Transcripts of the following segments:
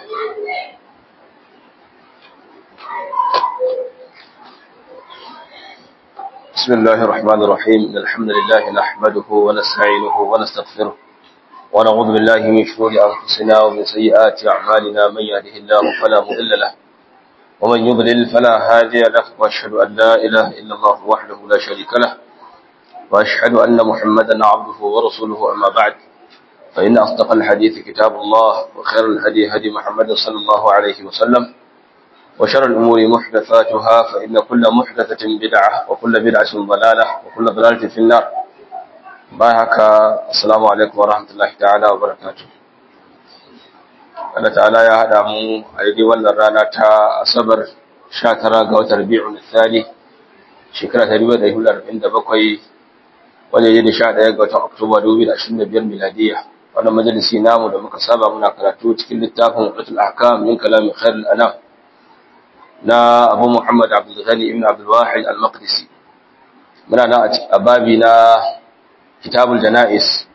بسم الله الرحمن الرحيم إن الحمد لله نحمده ونستعينه ونستغفره ونعوذ بالله من شرور أنفسنا ومن سيئات أعمالنا من يهده الله فلا مضل له ومن يضلل فلا هادي له وأشهد أن لا إله إلا الله وحده لا شريك له وأشهد أن محمدا عبده ورسوله أما بعد فإن أصدق الحديث كتاب الله وخير الهدي هدي محمد صلى الله عليه وسلم وشر الأمور محدثاتها فإن كل محدثة بدعة وكل بدعة ضلالة وكل ضلالة في النار باهك السلام عليكم ورحمة الله تعالى وبركاته Allah ta'ala ya haɗa mu a daidai wannan rana ta Asabar 19 ga watan Rabi'ul Thani shekara ta 1947 wanda ya da 11 ga watan Oktoba 2025 miladiya wannan majalisi namu da muka saba muna karatu cikin littafin Utul Ahkam min kalami Khairul Anam na Abu Muhammad Abdul Ghani ibn Abdul Wahid Al-Maqdisi muna nan a babi na Kitabul Janais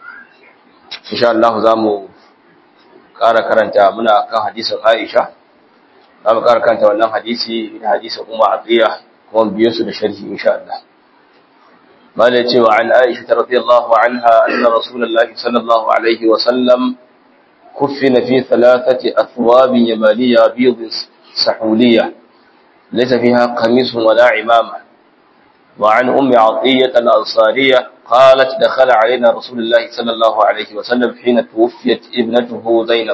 insha Allah zamu ƙara karanta muna kan hadisin Aisha zamu ƙara karanta wannan hadisi da hadisin Ummu Atiya kuma biyo su da sharhi insha Allah malai cewa an Aisha radhiyallahu anha anna Rasulullahi sallallahu alaihi wa sallam كفن في ثلاثة أثواب يمانية بيض سحولية ليس فيها قميص ولا عمامة وعن أم عطية الأنصارية قالت دخل علينا رسول الله صلى الله عليه وسلم حين توفيت ابنته زينب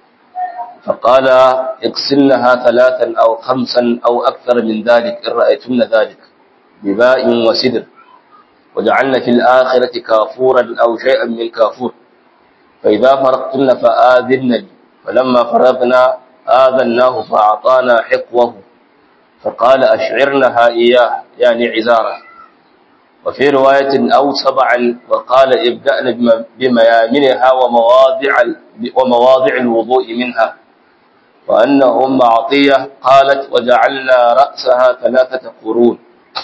فقال اغسلنها ثلاثا أو خمسا أو أكثر من ذلك إن رأيتن ذلك بباء وسدر وجعلن في الآخرة كافورا أو شيئا من كافور فإذا فرقتن فآذنني فلما فرغنا آذناه فأعطانا حقوه فقال أشعرنها إياه يعني عزارة وفي رواية أو سبعا وقال ابدأن بميامنها ومواضع, ومواضع الوضوء منها وأن أم عطية قالت وجعلنا رأسها ثلاثة قرون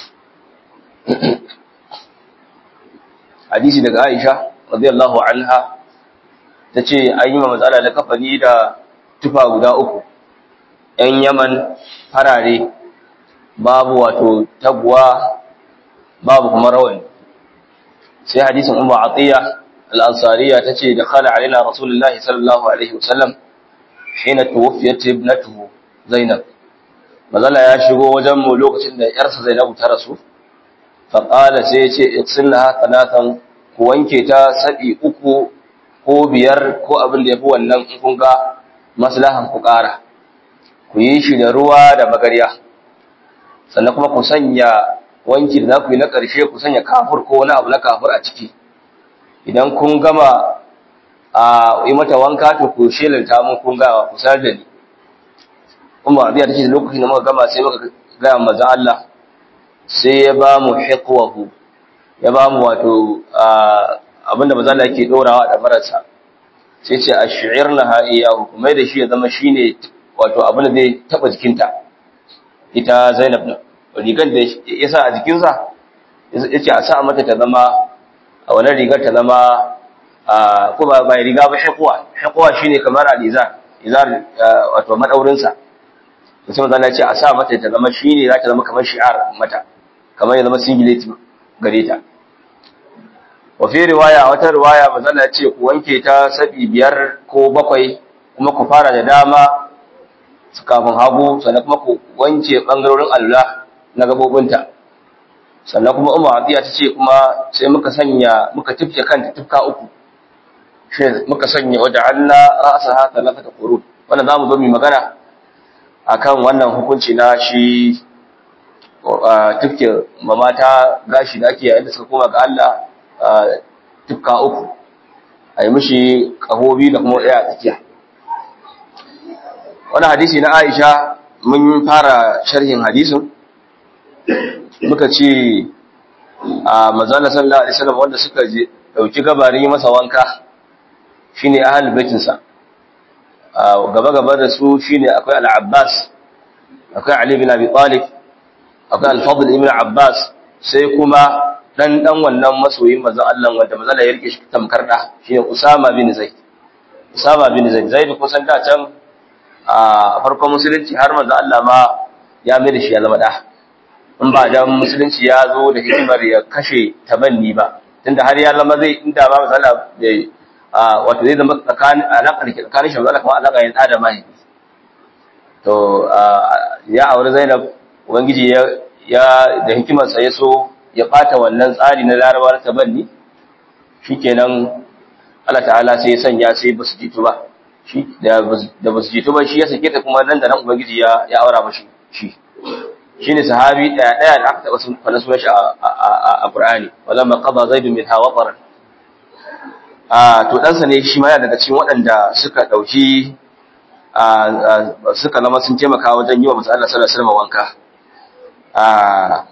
حديث لك عائشة رضي الله عنها تتي أيما مسألة لكفني دا tufa guda uku ‘yan yaman farare babu wato taguwa babu kuma rawani sai hadisin umar atiya al'ansariya ta ce da khala alina rasulullahi sallallahu alaihi wasallam shi na tuwafiyar ibnatuhu zainab mazala ya shigo wajenmu lokacin da ‘yarsa zainabu ta rasu faƙala sai ce iksinna sanatan ku wanke ta saɗi uku ko biyar ko abin da ya fi wannan in kun ga maslahan ku ƙara ku yi shi da ruwa da magarya sannan kuma ku sanya wanki da za ku yi na ƙarshe ku sanya kafur ko wani abu na kafur a ciki idan kun gama a yi mata wanka to ku shelanta mun kun gawa ku sanar da ni kuma abiya ta ce da lokacin da muka gama sai muka gaya maza Allah sai ya ba mu hiqwahu ya ba mu wato abinda maza Allah yake dorawa da marasa sai ce a shi'ir na ha'iyahu kuma da shi ya zama shi ne wato abin da zai taɓa jikinta ita zainab na rigar da ya sa a jikinsa ya ce a sa mata ta zama a wani rigar ta zama a kuma bai riga ba shakuwa shakuwa shi ne kamar alizar izar wato maɗaurinsa da sai mazana ce a sa mata ta zama shi ne za ta zama kamar shi'ar mata kamar ya zama singlet gare ta wafi riwaya wata riwaya mazala ce ku wanke ta sabi biyar ko bakwai kuma ku fara da dama kafin hagu sannan kuma ku wanke bangarorin Allah na gabobinta sannan kuma umar atiya ta ce kuma sai muka sanya muka tifke kanta tifka uku shi muka sanya wajen Allah ra'asa ha talata da qurun wannan zamu zo mu magana akan wannan hukunci na shi tifke mamata gashi da ake yayin da suka koma ga Allah tukka uku a yi mishi ƙahobi da kuma ɗaya a tsakiya wani hadisi na aisha mun fara sharhin hadisin muka ce a mazana sallallahu alaihi wasallam wanda suka je dauki gabarin yi masa wanka shine ahal baitinsa gaba gaba da su shine akwai al-abbas akwai ali bin abi talib akwai al-fadl ibn abbas sai kuma dan dan wannan masoyin manzon Allah wanda manzon ya rike shi tamkar da shine Usama bin Zaid Usama bin Zaid Zaid kusan da can a farkon musulunci har manzo Allah ma ya mai da shi ya zama da in ba da musulunci ya zo da hikimar ya kashe tabanni ba tunda har ya zama zai inda ba manzo Allah bai wato zai zama tsakanin alaƙar ke tsakanin shi manzo Allah kuma alaƙa ya da mai to ya aure Zainab ubangiji ya ya da hikimar sa ya so ya bata wannan tsari na Larabawa na tabanni shikenan Allah ta'ala sai ya sanya sai basu jitu ba shi da basu jitu ba shi ya sake ta kuma nan da nan ubangiji ya ya aura mashi shi shine sahabi daya daya da aka taba sun fara sunan shi a Qur'ani walamma qada zaid min hawaqaran a to dan sa ne shi ma yana daga cikin waɗanda suka dauki suka zama sun taimaka wajen yi wa manzo Allah sallallahu alaihi wasallam wanka a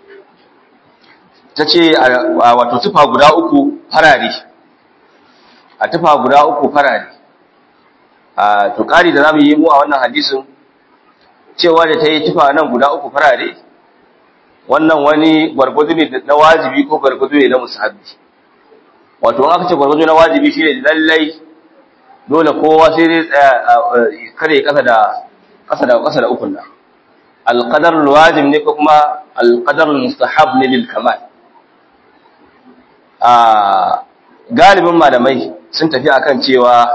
tace wato tufa guda uku farare a tufa guda uku farare a to kari da zamu yi mu a wannan hadisin cewa da ta yi tufa nan guda uku farare wannan wani gwargwado ne na wajibi ko gwargwado ne na musahabi wato in aka ce gwargwado na wajibi shine lallai dole kowa sai dai tsaya kare kasa da kasa da kasa da ukun nan alqadar alwajib ne ko kuma alqadar almustahab ne lil kamal a galibin malamai sun tafi akan cewa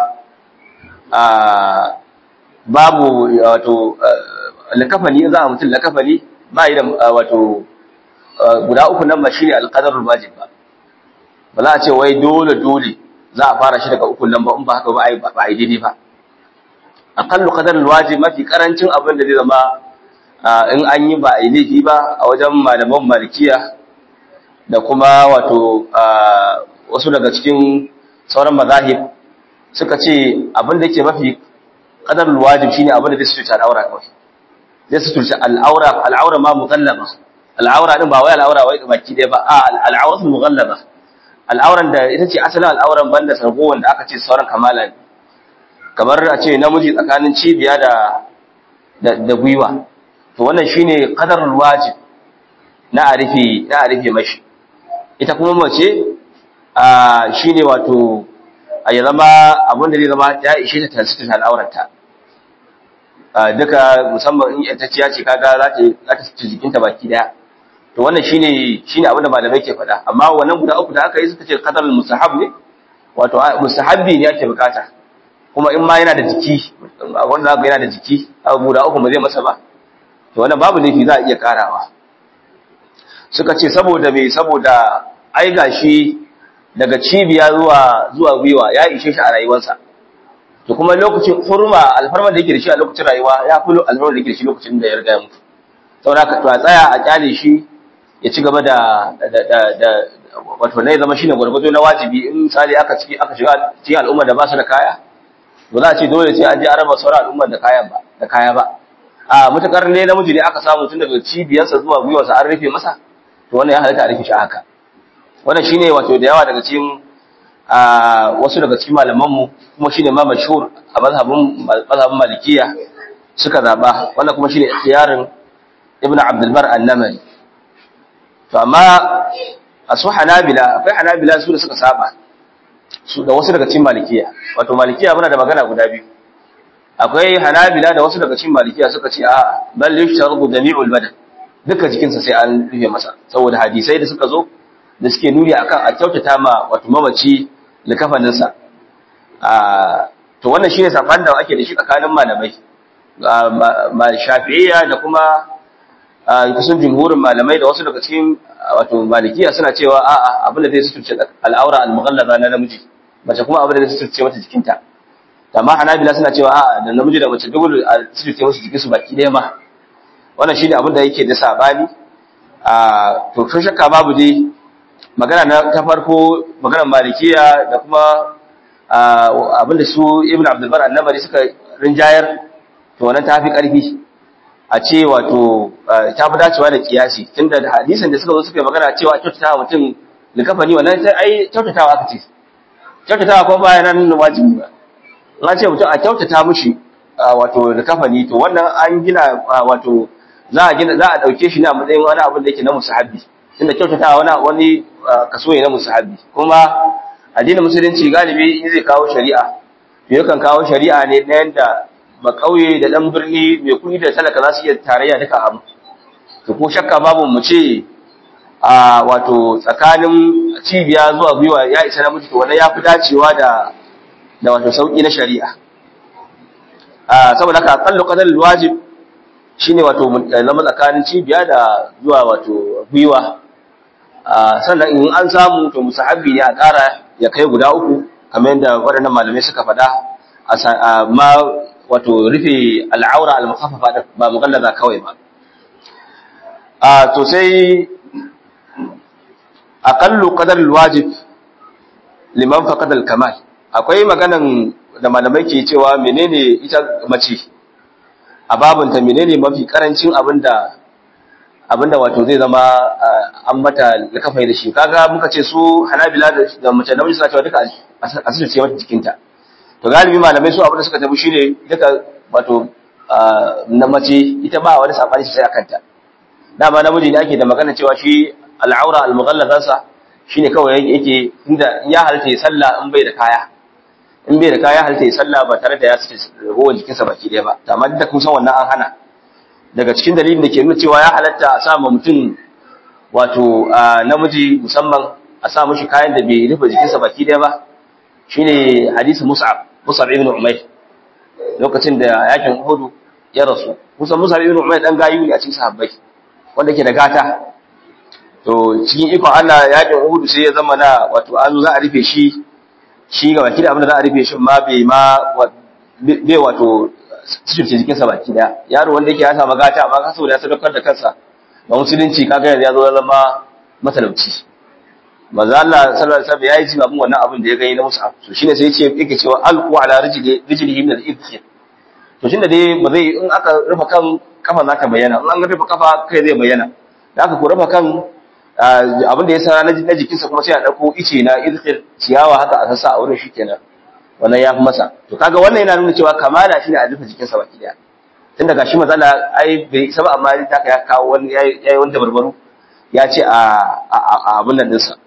a babu wato lakafani za a mutum lakafani ba yi da wato guda uku nan ba shine alqadarul wajib ba ba za a ce wai dole dole za a fara shi daga uku nan ba in ba haka ba ai ba ai daidai ba aqallu qadarul wajib mafi karancin abin da zai zama in an yi ba ai laifi ba a wajen malaman malikiya da kuma wato wasu daga cikin sauran mazahib suka ce abin da yake mafi qadarul wajib shine abin da zai sututa al'aura kawai zai sututa al'aura al'aura ma mughallaba al'aura din ba wai al'aura wai baki dai ba a al'auratu mughallaba al'auran da ita ce asalin al'auran banda sarko wanda aka ce sauran kamala ne kamar a ce namiji tsakanin cibiya da da gwiwa to wannan shine qadarul wajib na arifi na arifi mashi ita kuma mace a shine wato a ya zama abin da zai zama ya ishe ta tasiri al'aurarta duka musamman in yantacciya ce kaga za ta za ta ci jikinta baki daya to wannan shine shine abin da malamai ke faɗa amma wannan guda uku da aka yi suka ce qadarul mustahab ne wato mustahabbi ne ake bukata kuma in ma yana da jiki wanda zaka yana da jiki abu guda uku ba zai masa ba to wannan babu laifi za a iya karawa suka ce saboda me saboda ai gashi daga cibiya zuwa zuwa gwiwa ya ishe shi a rayuwarsa to kuma lokacin hurma alfarman da yake da shi a lokacin rayuwa ya fi alfarman da yake da shi lokacin da ya riga ya mutu saboda ka to a tsaya a kyale shi ya ci gaba da da wato ne zama shine gwargwado na wajibi in misali aka ciki aka shiga cikin al'umma da ba su da kaya ba za a ce dole sai an je araba sauran al'umma da kayan ba da kaya ba a mutakar ne namiji ne aka samu tun daga cibiyarsa zuwa gwiwarsa an rufe masa to wannan ya halatta a rufe shi haka wannan shine wato da yawa daga cikin wasu daga cikin malamanmu kuma shine ma mashhur a mazhabin mazhabin malikiya suka zaba wannan kuma shine ikhtiyarin ibnu abdul bar an-namari to amma a su hanabila akwai hanabila su da suka saba su da wasu daga cikin malikiya wato malikiya muna da magana guda biyu akwai hanabila da wasu daga cikin malikiya suka ce a bal yushtaru jami'ul badan duka jikinsa sai an rufe masa saboda hadisai da suka zo da suke nuni akan a kyautata ma wato mamaci likafaninsa to wannan shine saban da ake da shi tsakanin malamai ma shafi'iyya da kuma kusan jumhurin malamai da wasu daga cikin wato malikiya suna cewa a'a abin da zai suturce al'aura al-mughallaza na namiji mace kuma abin da zai suturce mata jikinta amma hanabila suna cewa a'a da namiji da mace duk suturce musu jikin su baki ɗaya ma wannan shine abin da yake da sabani a to kun shakka babu dai magana na ta farko maganar malikiya da kuma abin da su ibn abdul bar annabari suka rinjayar to wannan ta fi karfi a ce wato ta fi dacewa da kiyasi tunda da hadisin da suka zo suka magana cewa kyautatawa mutum likafani wannan sai ai kyautatawa aka ce kyautatawa ko ba nan wajibi ba an ce mutum a kyautata mushi wato likafani to wannan an gina wato za a gina za a dauke shi ne a matsayin wani abin da yake na musahabbi tunda kyautatawa wani wani kaso ne na musahabbi kuma addinin musulunci galibi in zai kawo shari'a to yakan kawo shari'a ne na yanda ba kauye da dan birni mai kuɗi da talaka za su iya tarayya duka abu to ko shakka babu mu ce a wato tsakanin cibiya zuwa gwiwa ya isa namiji to wannan ya fi dacewa da da wato sauki na shari'a a saboda haka aqallu qadar wajib shine wato zama tsakanin cibiya da zuwa wato gwiwa sannan in an samu to musahabi ne a ƙara ya kai guda uku kamar yadda waɗannan malamai suka faɗa ma wato rufe al'aura al-mukhaffafa ba mugallaza kawai ba a to sai aqallu qadar al-wajib liman faqada al-kamal akwai maganan da malamai ke cewa menene ita mace a babunta menene mafi karancin abinda abinda wato zai zama an mata likafai da shi kaga muka ce su hanabila da mace namiji suna cewa duka asirce mata jikinta to galibi malamai su abinda suka tafi shine duka wato na mace ita ba wani sabani sai a kanta dama namiji ne ake da magana cewa shi al'aura al-mughallazansa shine kawai yake inda ya halatta ya sallah in bai da kaya in bai da kaya halatta ya sallah ba tare da ya sace rowar jikinsa baki ɗaya ba amma duk da kun san wannan an hana daga cikin dalilin da ke nuna cewa ya halatta a sa ma mutum wato namiji musamman a sa mishi kayan da bai rufe jikinsa baki ɗaya ba shine hadisi Mus'ab Mus'ab ibn Umayr lokacin da yakin Uhud ya rasu kusan Mus'ab ibn Umayr dan gayu ne a cikin sahabbai wanda ke da gata to cikin ikon Allah yakin Uhud sai ya zama na wato an za a rufe shi shi ga baki da abin da za a rufe shi ma bai ma bai wato cikin jikinsa baki daya yaro wanda yake ya samu gata amma ka saboda ya sadaukar da kansa ba musulunci kaga yanzu ya zo zama matalauci manzo Allah sallallahu alaihi wasallam yayi jibabin wannan abin da ya gani na Mus'ab to shine sai yace yake cewa alqu ala rijli rijlihi min al-ibkhir to shin da dai ba zai in aka rufe kan kafa za ta bayyana in an rufe kafa kai zai bayyana da aka ku rufe kan abin da ya sa na jikinsa kuma sai a dauko ice na ibkhir ciyawa haka a sassa a wurin shikenan wannan ya fi masa to kaga wannan yana nuna cewa kamala shine a rufe jikinsa baki daya tun daga shi matsala ai bai isa ba amma ta ya kawo wani yayi wani dabarbaru ya ce a abin nan dinsa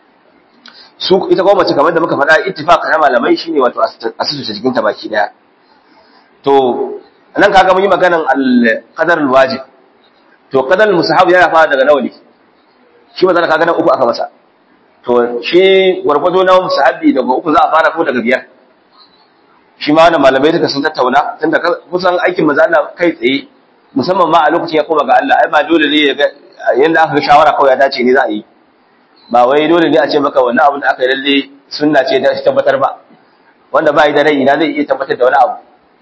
su ita kuma mace kamar da muka faɗa ittifaq na malamai shine wato asusu jikinta baki daya to nan kaga mun yi maganan al-qadar al-wajib to qadar al-mustahab yana fara daga nawa ne shi matsala kaga nan uku aka masa to shi gwargwado na musahabi daga uku za a fara ko daga biyar shi ma wannan malamai duka sun tattauna tunda kusan aikin maza Allah kai tsaye musamman ma a lokacin ya koma ga Allah ai ba dole ne ya ga yanda aka ga shawara kawai ya dace ne za a yi ba wai dole ne a ce maka wannan abin da aka yi lalle sunna ce da tabbatar ba wanda ba yi da rai ina zai iya tabbatar da wani abu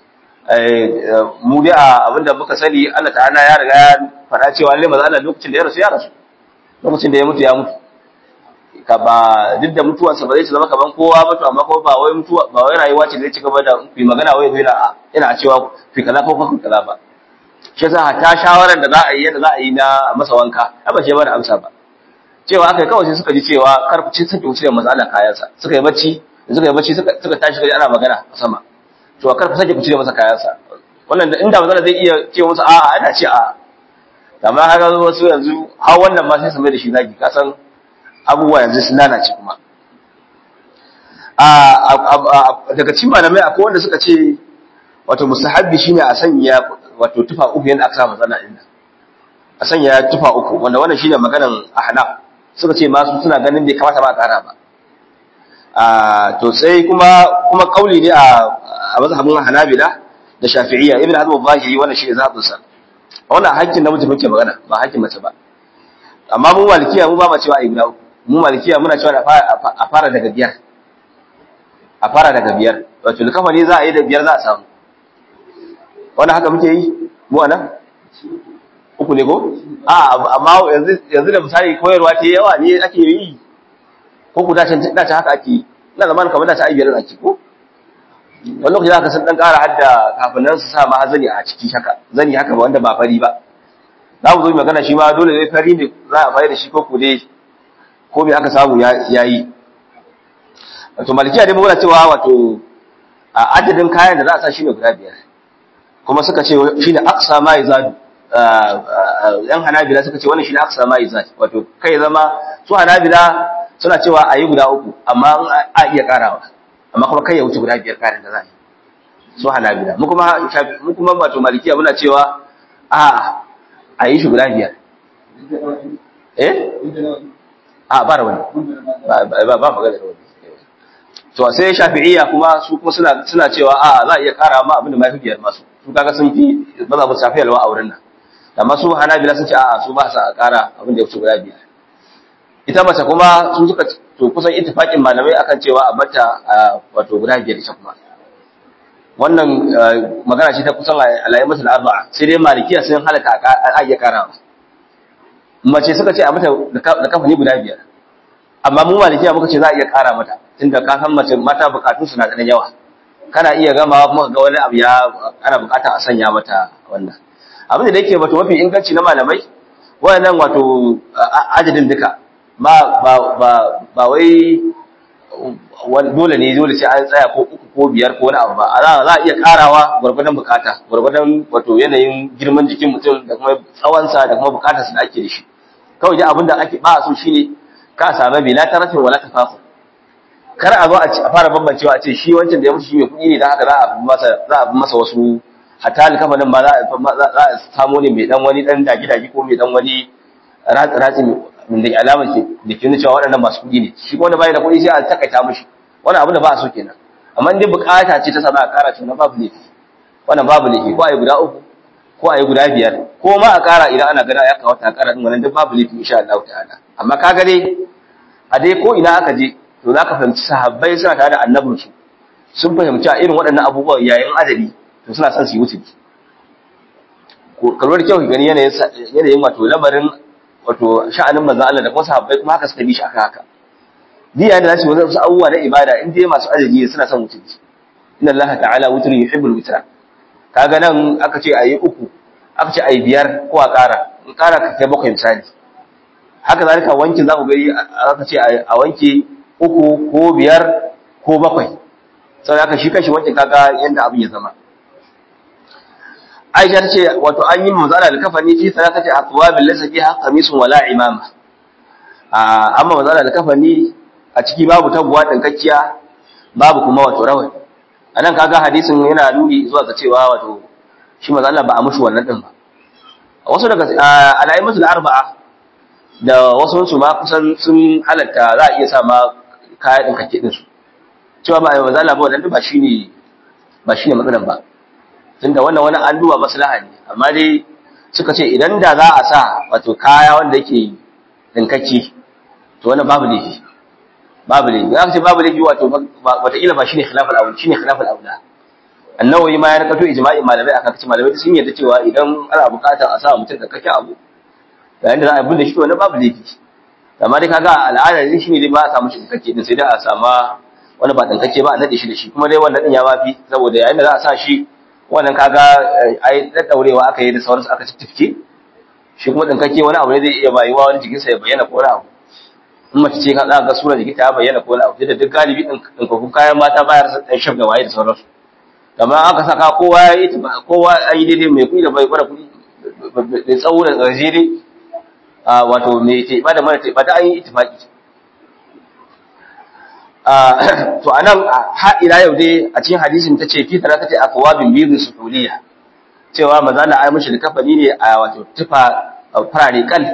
mu dai a abin da muka sani Allah ta'ala ya riga ya faɗa cewa lalle maza Allah lokacin da ya rasu ya rasu lokacin da ya mutu ya mutu ka ba duk da mutuwarsa ba zai zama kaman kowa ba to amma kuma ba wai mutuwa ba wai rayuwa ce da zai ci gaba da ku magana wai zai ina cewa fi kaza ko ko kaza ba shi yasa ta shawaran da za a yi yadda za a yi na masa wanka ai ba shi ba da amsa ba cewa aka kawai sai suka ji cewa kar ku ci sake wuce masala kayansa suka yi bacci suka yi bacci suka suka tashi kai ana magana a sama to kar ku sake ku cire masa kayansa wannan inda mazala zai iya ce musu a'a ana ce a'a amma haka wasu yanzu har wannan ma sai su mai da shi zagi ka san abubuwa yanzu sun lalace kuma daga cikin malamai akwai wanda suka ce wato musahabbi shine a sanya wato tufa uku yanda aka sa matsala din a sanya tufa uku wanda wannan shine maganan ahnaf suka ce masu suna ganin bai kamata ba a tsara ba to sai kuma kuma kauli ne a mazhabin hanabila da shafi'iyya ibn hazm al-zahiri wannan shine zabin sa wannan hakkin namiji muke magana ba hakkin mace ba amma mu malikiya mu ba ma cewa ai guda uku mu malikiya muna cewa a fara daga biyar a fara daga biyar wato likafa ne za a yi da biyar za a samu wannan haka muke yi mu anan uku ne ko a amma yanzu yanzu da misali koyarwa ta yawa ne ake yi ko ku dace dace haka ake yi ina zaman kamar dace ai biyar ake ko wani lokaci za ka san dan ƙara hadda kafin nan su sa ma zani a ciki haka zani haka wanda ba fari ba za mu zo magana shi ma dole ne fari ne za a fara da shi ko ku dai ko me aka samu ya yi wato malikiya dai muna cewa wato a adadin kayan da za a sa shine guda biyar kuma suka ce shine aqsa ma yazadu yan hanabila suka ce wannan shine aqsa ma yazadu wato kai zama su hanabila suna cewa a yi guda uku amma a iya karawa amma kuma kai ya wuce guda biyar kayan da za a yi su hanabila mu kuma mu kuma wato malikiya muna cewa a a yi shi guda biyar eh a ba rawani ba ba ba magana rawani to sai shafi'iyya kuma su kuma suna suna cewa a za a iya kara ma abin da mafi biyar masu su kaga sun fi ba za mu shafi alwa a wurin nan amma su hanabila sun ce a'a su ba sa kara abin da ya wuce guda biyar ita mace kuma sun suka to kusan ittifaqin malamai akan cewa a bata wato guda biyar ita kuma wannan magana ce ta kusan alayi masu arba'a sai dai malikiya sun halaka a iya karawa mace suka ce a mata da kafani guda biyar amma mu malikiya muka ce za a iya kara mata tunda ka san mace mata bukatun su na da yawa kana iya gamawa kuma ga wani abu ya ana bukata a sanya mata wannan abin da yake wato mafi inganci na malamai wayannan wato adadin duka ba ba ba ba wai dole ne dole sai an tsaya ko uku ko biyar ko wani abu ba za a iya karawa gwargwadon bukata gwargwadon wato yanayin girman jikin mutum da kuma tsawonsa da kuma bukatarsa da ake da shi kawai dai abin da ake ba so shine ka same bi la tarafin wala tafafu kar a zo a fara bambancewa a ce shi wancan da ya mutu shi mai kuɗi ne dan haka za a masa za a masa wasu hatta alkafanin ba za a samu ne mai dan wani dan dagi-dagi ko mai dan wani ratsi da alamar ke da ke nuna cewa waɗannan masu kuɗi ne shi wanda bai da kuɗi sai a takaita mishi wannan abin da ba a so kenan amma in dai bukata ce ta sa za a kara to na babu laifi wannan babu laifi ko a yi guda uku ko a yi guda biyar ko ma a kara idan ana gana ya kawata a kara din wannan duk babu laifi insha Allah ta'ala amma ka ga dai a dai ko ina aka je to za ka fahimci sahabbai suna tare da annabinsu sun fahimci a irin waɗannan abubuwan yayin adadi to suna son su yi wuce kalwar kyau gani yanayin wato lamarin wato sha'anin manzan Allah da kuma sahabbai kuma haka suka bi shi aka haka diya da zasu wasu abubuwa na ibada in dai masu adadi suna son wuce inna Allah ta'ala wutri yuhibbul witra kaga nan aka ce ayi uku aka ce ayi biyar ko a ƙara in ƙara ka kai bakwai misali haka zalika wankin za ku gani aka ce a wanke uku ko biyar ko bakwai sau da shi kashi wancan kaga yadda abin ya zama aisha ta ce wato an yi mazala da kafani fi sana ta ce a tuwa bin lasa fi haka misun wala imama amma mazala da kafani a ciki babu tabuwa ɗinkakkiya babu kuma wato rawani a nan kaga hadisin yana nuni zuwa ga cewa wato shi mazala ba a mushi wannan ɗin ba wasu daga alayi musu da arba'a da wasu su ma kusan sun halatta za a iya sa ma kaya ɗinkakke ɗinsu cewa ba a yi wa zala ba wadanda ba shi ne ba shi ne matsalan ba tunda wannan wani an duba maslaha ne amma dai suka ce idan da za a sa wato kaya wanda yake ɗinkakke to wannan babu laifi babu laifi za ka ce babu laifi wato wataƙila ba shi ne khilafal aula shi ne khilafal aula annawawi ma ya rakato ijma'i malamai akan kace malamai sun yarda cewa idan ana buƙatar a sa mutum ɗinkakke abu yayin da za a bin da shi to wannan babu laifi amma dai kaga al'ada ne shine dai ba a samu shi ɗinkakke din sai dai a sama wani ba ɗinkakke ba a naɗe shi da shi kuma dai wannan ɗin ya mafi saboda yayin da za a sa shi wannan kaga ai daddaurewa aka yi da sauransu aka tifke shi kuma ɗinkakke wani abu ne zai iya bayuwa wani jikinsa ya bayyana ko wani abu in mace ce ka za ga sura jikinta ya bayyana ko wani abu da duk galibi ɗinkakkun kayan mata bayar sa ɗan shaf da waye da sauransu amma aka saka kowa ya yi kowa an yi daidai mai kuɗi da bai gwada kuɗi mai tsawo da gajere wato mai teɓa da mara teɓa da an yi itifaki to anan har ila yau dai a cikin hadisin tace fi tara tace aqwabin biyu sufuliya cewa maza na ai mishi likafani ne a wato tufa farare kal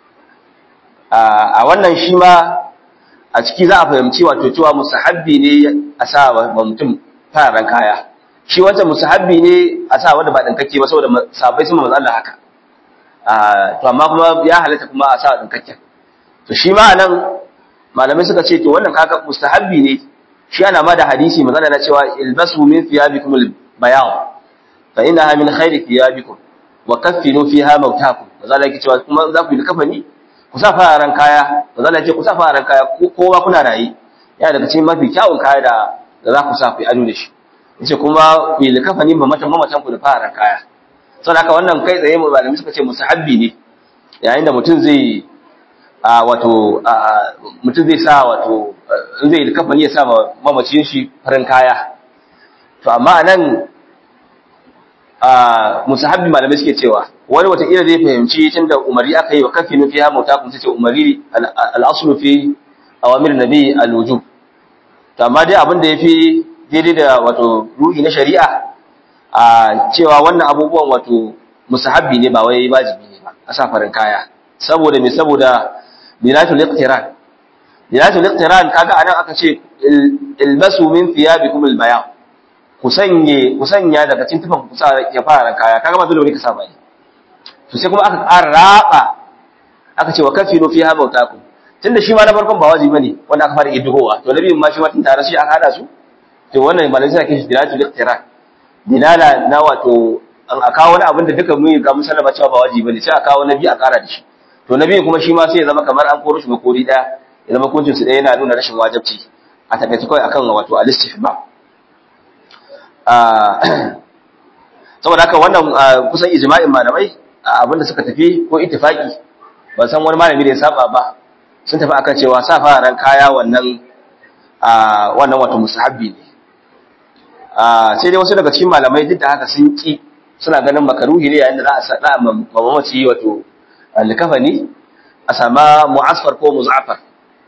a wannan shi ma a ciki za a fahimci wato cewa musahabbi ne a sa wa mutum fararen kaya shi wancan musahabbi ne a sa wanda ba dinkake ba saboda sabai sun manzo Allah haka to amma kuma ya halatta kuma a sa dinkakken to shi ma anan malamai suka ce to wannan kaga mustahabbi ne shi ana ma da hadisi magana na cewa ilbasu min thiyabikum albayan fa innaha min khairi thiyabikum wa kaffinu fiha mautakum maza yake cewa kuma za ku yi kafani ku sa fararen kaya maza yake ku sa fararen kaya kowa kuna rayi yana daga cikin mafi kyawun kaya da da za ku sa ku yi ado da shi yace kuma ku yi kafani ba matan mamatan ku da fararen kaya saboda haka wannan kai tsaye malamai suka ce mustahabbi ne yayin da mutum zai a wato mutum zai sa wato in zai kafani ya sa mamacin shi farin kaya to amma nan a musahabbi malamai suke cewa wani wata ila zai fahimci tunda umari aka yi wa kafinu fi ha mauta kun ce umari al-aslu fi awamir nabi al-wujub to amma dai abin da yafi daidai da wato ruhi na shari'a a cewa wannan abubuwan wato musahabbi ne ba wai wajibi ne ba a sa farin kaya saboda me saboda dilatul iqtiran dilatul iqtiran kaga anan aka ce ilbasu min thiyabikum albayan ku sanye ku sanya daga cikin tufan ku sa ya fara kaya kaga ba dole ne ka sa ba to sai kuma aka ƙara raba aka ce wa kafiru fiha mautakum tunda shi ma na farkon ba wajibi bane wanda aka fara iddigowa to nabi ma shi ma tun tare shi aka hada su to wannan malai sai kishi dilatul iqtiran dilala na wato an aka wani abin da duka mun ga musallama cewa ba wajibi bane sai aka kawo nabi a ƙara da shi to nabi kuma shi ma sai ya zama kamar an koro shi makori daya ya zama kuncin su daya yana nuna rashin wajibci a takaice kawai akan wato al-istihbab saboda haka wannan kusan ijma'in malamai abinda suka tafi ko ittifaki ban san wani malami da ya saba ba sun tafi akan cewa sa fararen kaya wannan wannan wato musahabbi ne sai dai wasu daga cikin malamai duk da haka sun ki suna ganin makaruhi ne yayin da za a sa mamaci wato likafani a sama mu'asfar ko muzafar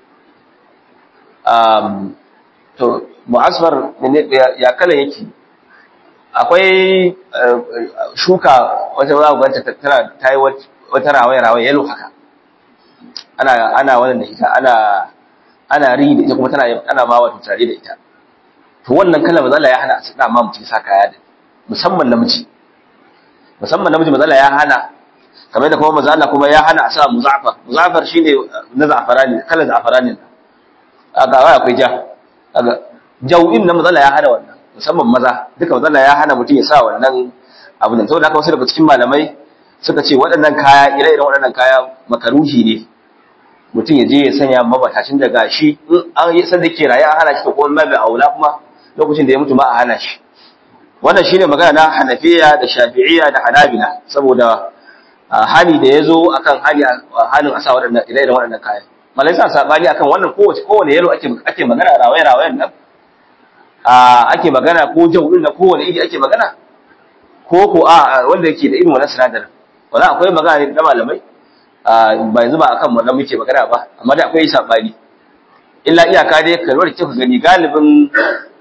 to mu'asfar ya kala yake akwai shuka wata za ku ganta tana ta yi wata rawaye-rawaye yalo haka ana ana wannan da ita ana ana ri da ita kuma tana ana ma wato tare da ita to wannan kala mazala ya hana su da ma mutum sa kaya da musamman namiji musamman namiji mazala ya hana kamar da kuma mazala kuma ya hana a sa muzafar muzafar shine na zafarani kala zafarani aga wai akwai ja aga jawin na mazala ya hana wannan musamman maza duka mazala ya hana mutum ya sa wannan abu nan saboda haka wasu daga cikin malamai suka ce waɗannan kaya ire-iren waɗannan kaya makaruhi ne mutum ya je ya sanya mabatacin da gashi in an yi sanda ke raye an hana shi to kuma mabi aula kuma lokacin da ya mutu ma a hana shi wannan shine magana na hanafiya da shafi'iyya da hanabila saboda hali da ya zo akan hali halin a sa waɗannan ire-iren waɗannan kaya malai sa sabani akan wannan kowace kowane yalo ake ake magana rawaye rawayen nan ake magana ko jau din na kowane iri ake magana ko ko a wanda yake da irin wannan sinadarin wala akwai magana na malamai ba yanzu ba akan wannan muke magana ba amma da akwai sabani illa iyaka dai kalmar da kika gani galibin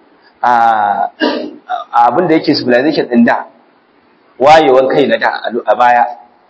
abin da yake civilization din da wayewan kai na da a baya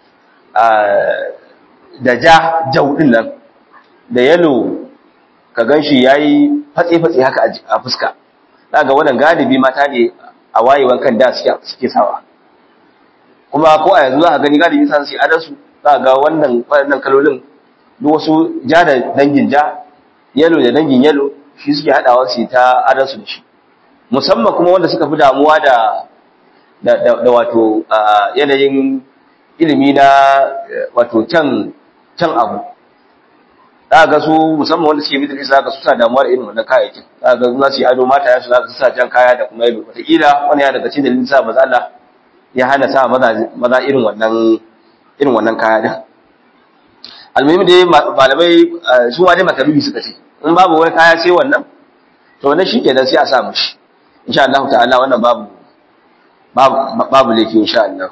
da ja jau din nan da yalo ka ganshi yayi fatse-fatse haka a fuska daga wannan galibi mata ne a wayewan kan da suke sawa kuma ko a yanzu za ka gani galibi san su adansu za ga wannan waɗannan kalolin duk wasu ja da dangin ja yalo da dangin yalo shi suke haɗawa su ta adansu da shi musamman kuma wanda suka fi damuwa da da wato yanayin ilimi na wato can can abu za ga su musamman wanda suke middle east za ga su sa damuwa da irin wannan kayayyakin za ga za su yi ado mata yansu za ka sa jan kaya da kuma yalo wataƙila wani ya daga cikin dalilin sa maza Allah ya hana sa maza irin wannan irin wannan kaya din almuhim dai malamai su ma dai makaruhi suka ce in babu wani kaya sai wannan to wannan shikenan sai a sa mushi insha Allah ta'ala wannan babu babu babu laifi insha Allah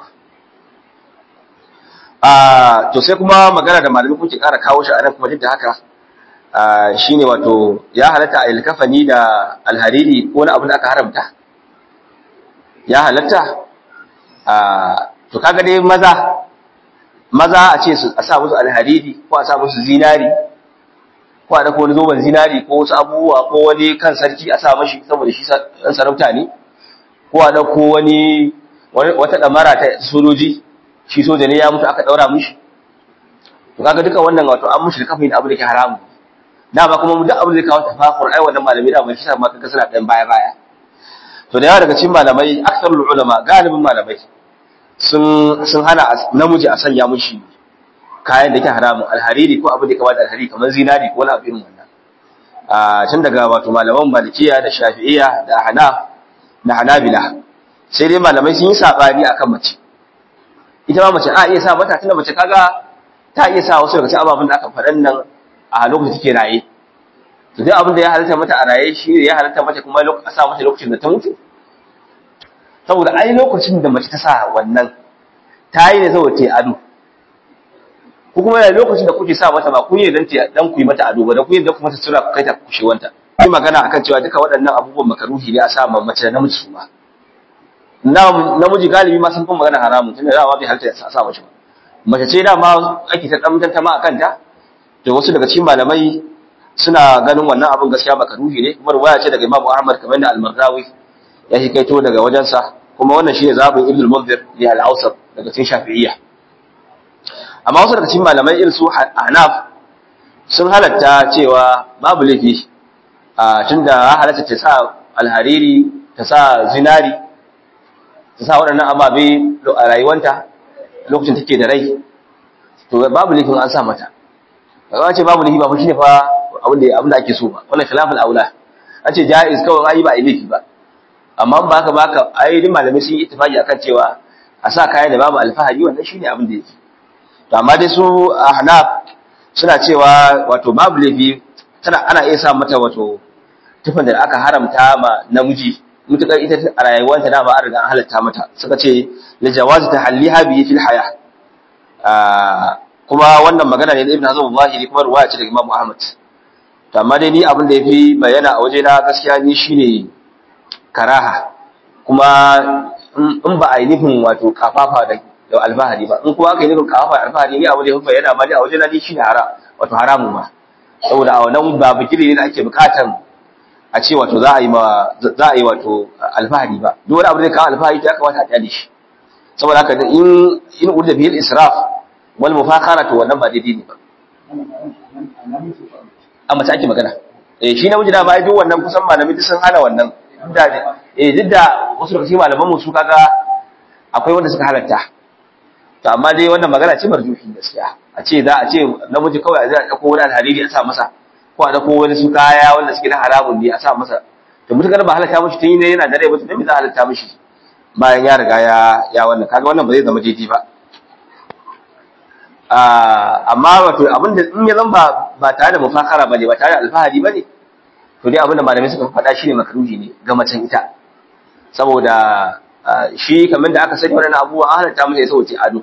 ah to sai kuma magana da malamai kuke kara kawo shi a nan kuma duk da haka shine wato ya halatta a ilkafani da alhariri ko wani abu da aka haramta ya halatta to kaga dai maza maza a ce a sa musu alhariri ko a sa musu zinari ko a dako wani zoben zinari ko wasu abubuwa ko wani kan sarki a sa mashi saboda shi ɗan sarauta ne ko a dako wani wata ɗamara ta sojoji shi soja ne ya mutu aka ɗaura mishi to kaga duka wannan wato an mushi da kafin abu da ke haramu da ba kuma duk abu da kawo tafakur ai wannan malamai da ba shi sa ma kaga suna ɗan baya baya to da yawa daga cikin malamai aksarul ulama galibin malamai sun sun hana namiji a sanya mushi kayan da ke haramun alhariri ko abin da kama da alhariri kamar zinari ko wani abu irin wannan a tun daga wato malaman malikiya da shafi'iyya da hana da hanabila sai dai malamai sun yi sabani akan mace ita ma mace a iya sa mata tunda mace kaga ta iya sa wasu daga cikin ababen da aka faɗan nan a lokacin take raye to duk abin da ya halatta mata a raye shi ya halatta mata kuma a sa mata lokacin da ta mutu saboda ai lokacin da mace ta sa wannan ta yi ne saboda ta yi ado ko kuma yana lokacin da kuke sa mata ba kun yi dan dan ku yi mata ado ba da kun yi dan ku mata sura ku kai ta kushewanta yi magana akan cewa duka waɗannan abubuwan makaruhi ne a sa ma mace da namiji su ma namiji galibi ma sun fi magana haramun tunda dama bai halatta a sa mace ba mace ce dama ake ta dan tantama akan ta to wasu daga cikin malamai suna ganin wannan abin gaskiya baka ruhi ne kuma ruwaya ce daga Imam Ahmad kamar da Al-Marrawi ya hikaito daga wajensa kuma wannan shine zabin Ibn al-Munzir li al-Awsat daga cikin Shafi'iyya amma wasu daga cikin malamai irin su Hanaf sun halatta cewa babu laifi a tunda halatta ta sa alhariri ta sa zinari ta sa waɗannan ababe a rayuwanta lokacin take da rai to babu laifin an sa mata ba ce babu laifi ba fa shine fa abin da abin da ake so ba wannan khilaful aula an ce jaiz kawai ai ba laifi ba amma ba haka ba ka ai din malamai sun yi ittifaqi akan cewa a sa kayan da babu alfahari wannan shine abin da yake to amma dai su ahnaf suna cewa wato babu laifi tana ana iya sa mata wato tufan da aka haramta ma namiji mutukar ita a rayuwarta dama an riga an halatta mata suka ce li jawazi tahalliha bi fil haya kuma wannan magana ne da Ibn Hazm zahiri kuma ruwaya ce daga Imam Ahmad to amma dai ni abin da yafi bayyana a waje na gaskiya ni shine karaha kuma in ba a yi nufin wato kafafa da da albahari ba in kuma aka yi nufin kafafa da albahari ni abin da yafi bayyana ma ni a waje na ni shine haram wato haramu ma saboda a wannan ba bikiri ne da ake bukatan a ce wato za a yi ma za a yi wato alfahari ba duk wani abu da kawo alfahari ta kamata a kyale shi saboda haka in in urda bil israf wal mufakhara to wannan ba daidai ne ba a mace ake magana eh shi namiji da bai duk wannan kusan malami duk sun hana wannan da eh duk da wasu daga cikin malaman mu su kaga akwai wanda suka halatta to amma dai wannan magana ce marjuhi gaskiya a ce za a ce namiji kawai a zai dauko wani alhariri a sa masa ko a dauko wani su kaya wanda suke na haramun ne a sa masa to mutukar ba halatta mishi tun ne yana da rai ba to me za a halatta mishi bayan ya riga ya ya wannan kaga wannan ba zai zama daidai ba amma wato abinda in ya zan ba ba tare da mufakara bane ba tare da alfahari bane to dai abinda malamai suka faɗa shine makaruhi ne ga macen ita saboda shi kamar da aka sani wannan abubuwa an halatta masa ya sauce ado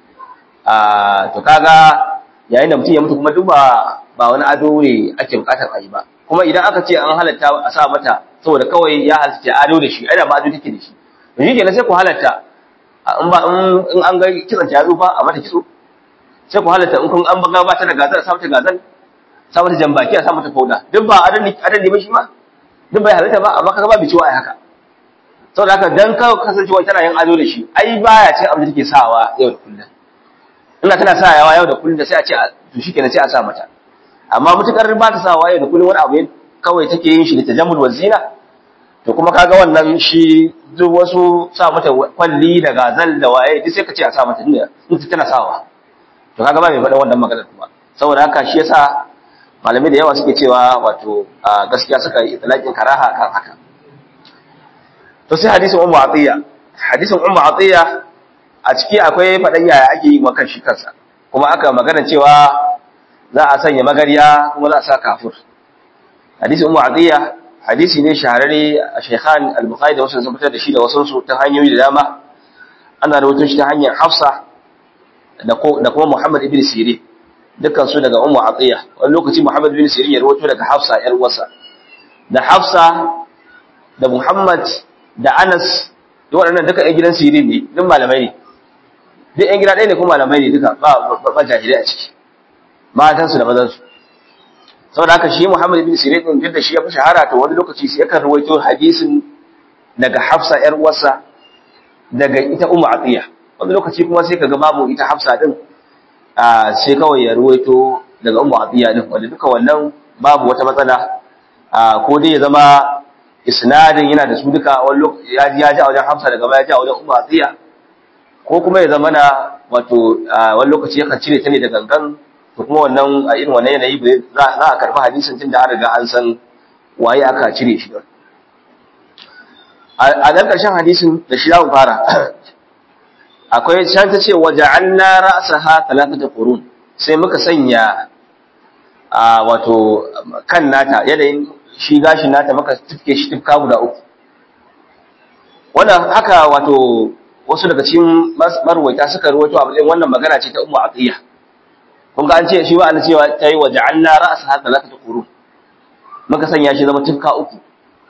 to kaga yayin da mutum ya mutu kuma duk ba ba wani ado ne ake bukatar a yi ba kuma idan aka ce an halatta a sa mata saboda kawai ya halatta ado da shi ai da ba ado take da shi to shi kenan sai ku halatta in ba in an ga kitsan ta yazo fa a mata kitso sai ku halatta in kun an baga ba ta da gazal sa mata gazal sa mata jambaki a sa mata fauda duk ba adan ne adan ne ba shi ma duk bai halatta ba amma kaga ba biciwa ai haka saboda haka dan ka kasancewa tana yin ado da shi ai baya ce abin da take sawa yau da kullum ina tana sa yawa yau da kullum da sai a ce to shikenan sai a sa mata amma mutukar ba ta sawa yau da kullum wani abu kawai take yin shi da tajammul wazina to kuma kaga wannan shi duk wasu sa mata kwalli da gazal da waye duk sai ka ce a sa mata dinda in tana sawa to kaga ba mai faɗa wannan maganar kuma saboda haka shi yasa malamai da yawa suke cewa wato gaskiya suka yi itlaqin karaha kan haka to sai hadisin ummu atiya hadisin ummu atiya a ciki akwai faɗan yaya ake yi wa shi kansa kuma aka magana cewa za a sanya magariya kuma za a sa kafur hadisin ummu atiya hadisi ne shahararre a shaykhan al-bukhari da wasu sun fitar da shi da wasu su ta hanyoyi da dama ana rawaito shi ta hanyar hafsa da kuma Muhammad ibn Sirin dukkan su daga Ummu Atiya wani lokaci Muhammad ibn Sirin ya rawaito daga Hafsa yar uwarsa da Hafsa da Muhammad da Anas duk waɗannan duka ƴan gidan Sirin ne duk malamai ne duk ƴan gida ɗaya ne kuma malamai ne duka ba ba jahilai a ciki matan su da mazan su saboda haka shi Muhammad ibn Sirin din duk da shi ya fi shahara to wani lokaci sai yakan rawaito hadisin daga Hafsa yar uwarsa daga ita Ummu Atiya wani lokaci kuma sai kaga babu ita hafsa din sai kawai ya ruwaito daga ummu atiya din wanda duka wannan babu wata matsala ko dai ya zama isnadin yana da su duka wani lokaci ya ji a wajen hafsa daga baya ji a wajen ummu atiya ko kuma ya zama na wato wani lokaci yakan cire ta ne da gangan to kuma wannan a irin wannan yanayi za a karɓi hadisin tun da an riga an san waye aka cire shi a nan ƙarshen hadisin da shi za mu fara akwai can ta ce waje an na ra'asa ha talatata qurun sai muka sanya a wato kan nata yanayin shi gashin nata muka tifke shi tifka guda uku wannan haka wato wasu daga cikin marwaita suka rawaito a matsayin wannan magana ce ta ummu atiya kun ga an ce shi ba an cewa tayi waje an na ra'asa ha talatata qurun muka sanya shi zama tifka uku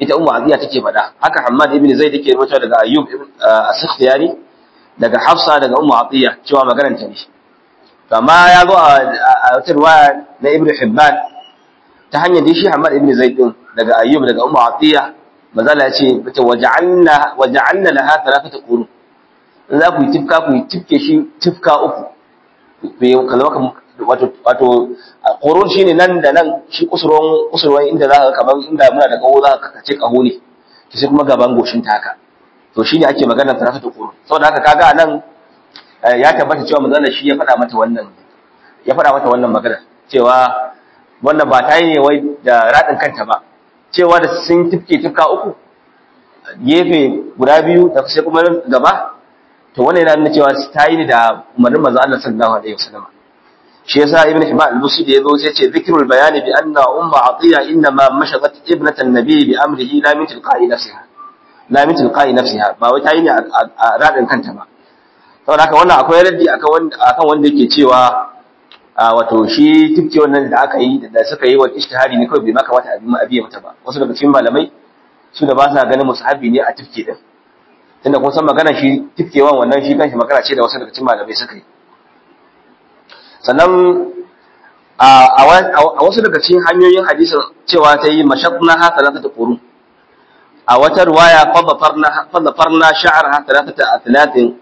ita ummu atiya take faɗa haka hammad ibn zaid yake rubuta daga ayyub as-sikhtiyani daga hafsa daga ummu atiya cewa maganar ta ne to amma ya zo a wata riwaya na ibn hibban ta hanyar da shi hammad ibn zaid din daga ayyub daga ummu atiya mazala ya ce bata waja'alna waja'alna laha thalathata qurun in za ku yi tifka ku yi tifke shi tifka uku kalma wato wato qurun shine nan da nan shi kusurwan kusurwan inda za ka kaman inda muna da kaho za ka kace kaho ne to sai kuma gaban goshin ta haka to shine ake maganar thalathata qurun saboda haka kaga anan ya tabbata cewa manzon shi ya faɗa mata wannan ya faɗa mata wannan magana cewa wannan ba ta yi ne wai da radin kanta ba cewa da sun tifke tifka uku gefe guda biyu da sai kuma gaba to wannan yana nuna cewa ta yi ne da umarnin manzo Allah sallallahu alaihi wasallam shi yasa ibn hibban al-busi da yazo sai ce zikrul bayani bi anna umma atiya inna ma mashagat ibnatan nabi bi amrihi la min tilqa'i nafsiha la min tilqa'i nafsiha ba wai ta yi ne a radin kanta ba saboda haka wannan akwai raddi akan wanda akan wanda yake cewa wato shi tifke wannan da aka yi da suka yi wa ijtihadi ne kawai bai maka wata abin abiye mata ba wasu daga cikin malamai su da ba sa ganin musahabi ne a tifke din tunda kun san magana shi tifkewan wannan shi kanshi magana ce da wasu daga cikin malamai suka yi sannan a wasu daga cikin hanyoyin hadisin cewa ta yi mashaqna ha talatata qurun a wata riwaya fadafarna fadafarna sha'arha talatata athlatin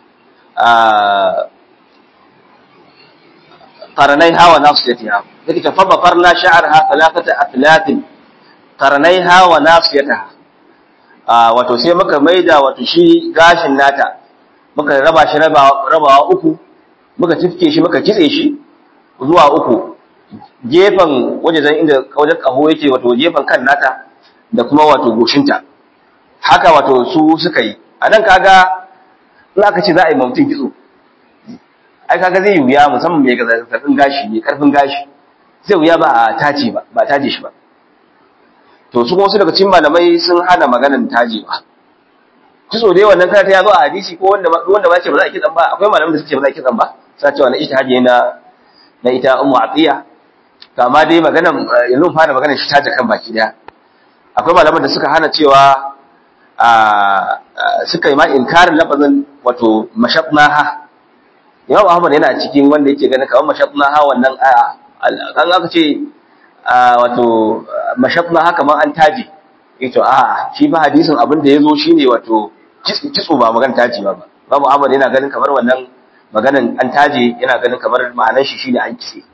قرنيها وناصيتها ذلك فضفرنا شعرها ثلاثة أثلاث قرنيها وناصيتها wato sai muka maida wato shi gashin nata muka raba shi rabawa uku muka tifke shi muka kitse shi zuwa uku gefen wajen inda wajen kaho yake wato gefen kan nata da kuma wato goshinta haka wato su suka yi a nan kaga in aka ce za a yi mutum kitso ai kaga zai wuya musamman mai karfin gashi mai karfin gashi zai wuya ba a tace ba ba tace shi ba to su kuma su daga cikin malamai sun hana maganar taje ba kitso dai wannan karata ya zo a hadisi ko wanda wanda ba ce ba za a kitsan ba akwai malaman da suke ce ba za a kitsan ba sa cewa na ijtihadi na na ita ummu atiya to amma dai maganar yanzu fara maganar shi taje kan baki daya akwai malaman da suka hana cewa a suka yi ma inkarin lafazin wato mashabnaha Imam Ahmad yana cikin wanda yake ganin kamar mashafna ha wannan aya an aka ce wato mashafna ha kamar an taji ito a shi ba hadisin abin da yazo shine wato kitso ba magan taji ba Imam Ahmad yana ganin kamar wannan maganan an taji yana ganin kamar ma'anar shi shine an kitse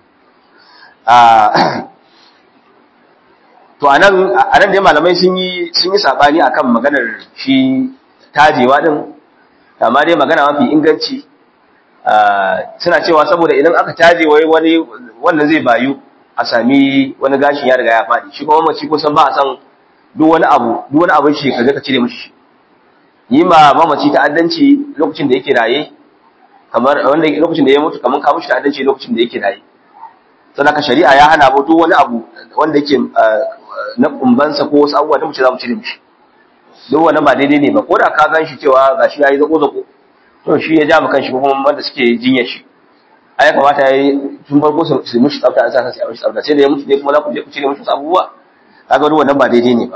to anan anan dai malamai sun yi sun yi sabani akan maganar shi tajewa din amma dai magana mafi inganci suna cewa saboda idan aka taje wai wani wannan zai bayu a sami wani gashin ya riga ya faɗi shi kuma mace kusan ba a san duk wani abu duk wani abin shi ka ka cire mishi yi ma mamaci ta'addanci lokacin da yake raye kamar wanda lokacin da ya mutu kamar ka mishi ta'addanci lokacin da yake raye sannan ka shari'a ya hana mu duk wani abu wanda yake na kumbansa ko wasu abubuwa da mu ce za mu cire mishi duk wannan ba daidai ne ba ko da ka gan shi cewa gashi yayi zako zako to shi ya ja mu kanshi ko kuma wanda suke jinyar shi ai ya kamata yayi tun farko su su mushi tsafta an sa sai a mushi tsafta sai da ya mutu dai kuma za ku je ku cire mushi abubuwa kaga duk wannan ba daidai ne ba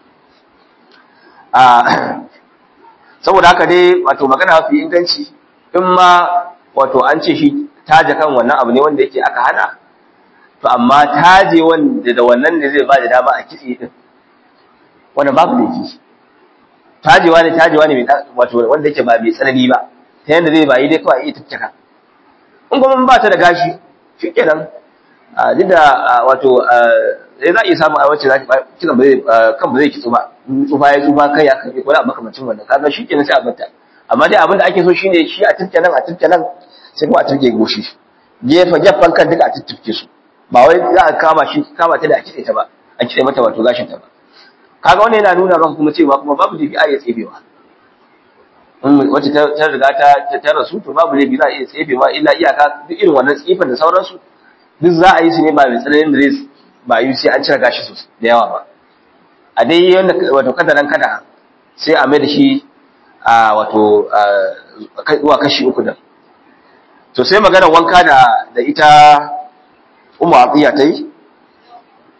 a saboda haka dai wato magana mafi inganci in ma wato an ce shi taje kan wannan abu ne wanda yake aka hana to amma taje wanda da wannan ne zai ba da dama a kitse din wannan babu laifi tajewa ne tajewa ne wato wanda yake ba mai tsanani ba ta yanda zai bayi dai kawai iya tattaka in kuma ba ta da gashi shikenan duk da wato sai za a iya samun a wacce za ta kiran ba zai kan ba zai kitso ba tsufa ya tsufa kai ya kai ko da makamancin wannan kaga shikenan sai a bata amma dai abin da ake so shine shi a tattanan a tattanan sai kuma a turke goshi gefe gefen kan duka a tuttuke su ba wai za a kama shi kama ta da a kitse ta ba a kitse mata wato gashin ta ba kaga wannan yana nuna maka kuma cewa kuma babu laifi a iya tsefewa in wacce ta riga ta ta rasu to babu laifi za a iya tsefewa illa iyaka duk irin wannan tsifan da sauransu duk za a yi su ne ba mai tsananin da zai ba yi sai an cire gashi sosai da yawa ba a dai yanda wato kada nan kada sai a mai da shi a wato zuwa kashi uku da to sai magana wanka da da ita umu atiya ta yi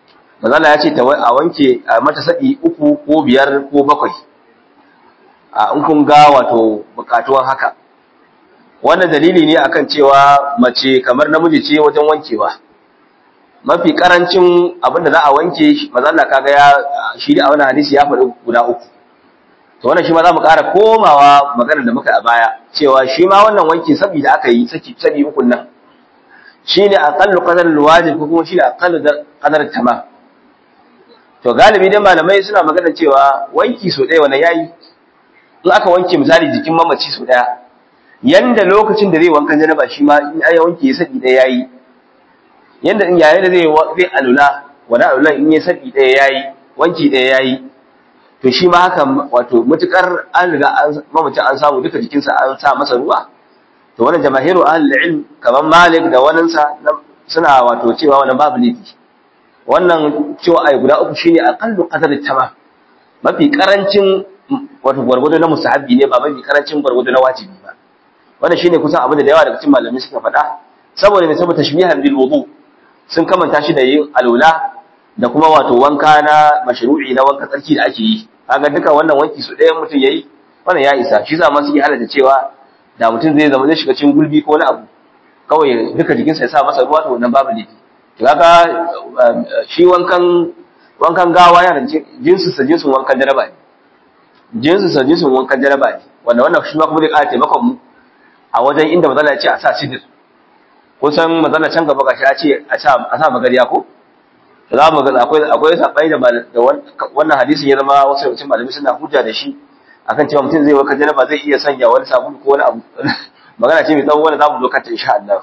mazala ya ce a wanke mata saɗi uku ko biyar ko bakwai a in kun ga wato bukatuwan haka wannan dalili ne akan cewa mace kamar namiji ce wajen wankewa mafi karancin abin da za a wanke mazala kaga ya shi da a wannan hadisi ya faɗi guda uku to wannan shi ma za mu ƙara komawa maganar da muka a baya cewa shi ma wannan wanki sabi da aka yi saki sabi ukun nan shine aqallu qadar alwajib ko kuma shine aqallu qadar tamam to galibi dai malamai suna magana cewa wanki so ɗaya wannan yayi in aka wanke misali jikin mamaci so ɗaya yanda lokacin da zai wankan janaba shi ma in ayi wanke sabi ɗaya yayi yanda in yayin da zai zai alula wani alula in ya sabi ɗaya yayi wanki ɗaya yayi to shi ma haka wato mutukar an riga mamacin an samu duka jikinsa an sa masa ruwa to wannan jamahiru ahlul ilm kaman malik da waninsa suna wato cewa wannan babu laifi wannan cewa ai guda uku shine aqallu qadar tamam mafi karancin wato gwargwado na musahabi ne ba mafi karancin gwargwado na wajibi ba wannan shine kusan abin da yawa daga cikin malamai suka faɗa saboda ne saboda tashbihan bil wudu sun kamanta shi da yin alula da kuma wato wanka na mashru'i na wanka tsarki da ake yi kaga duka wannan wanki su ɗaya mutum yayi wannan ya isa shi zama suke halatta cewa da mutum zai zama zai shiga cikin gulbi ko wani abu kawai duka jikinsa ya sa masa ruwa to wannan babu laifi to kaga shi wankan wankan gawa yana jinsu sa jinsun wankan jaraba ne jinsu sa jinsun wankan jaraba ne wanda wannan shi ma kuma zai ƙara taimakon mu a wajen inda mazala ya ce a sa sidir kusan mazala can gaba gashi ya ce a sa magariya ko za mu ga akwai akwai sabai da wannan hadisin ya zama wasu mutum malami suna hujja da shi akan cewa mutum zai waka janaba zai iya sanya wani sabulu ko wani abu magana ce mai tsawo wanda za mu zo kanta insha Allah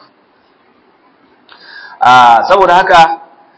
a saboda haka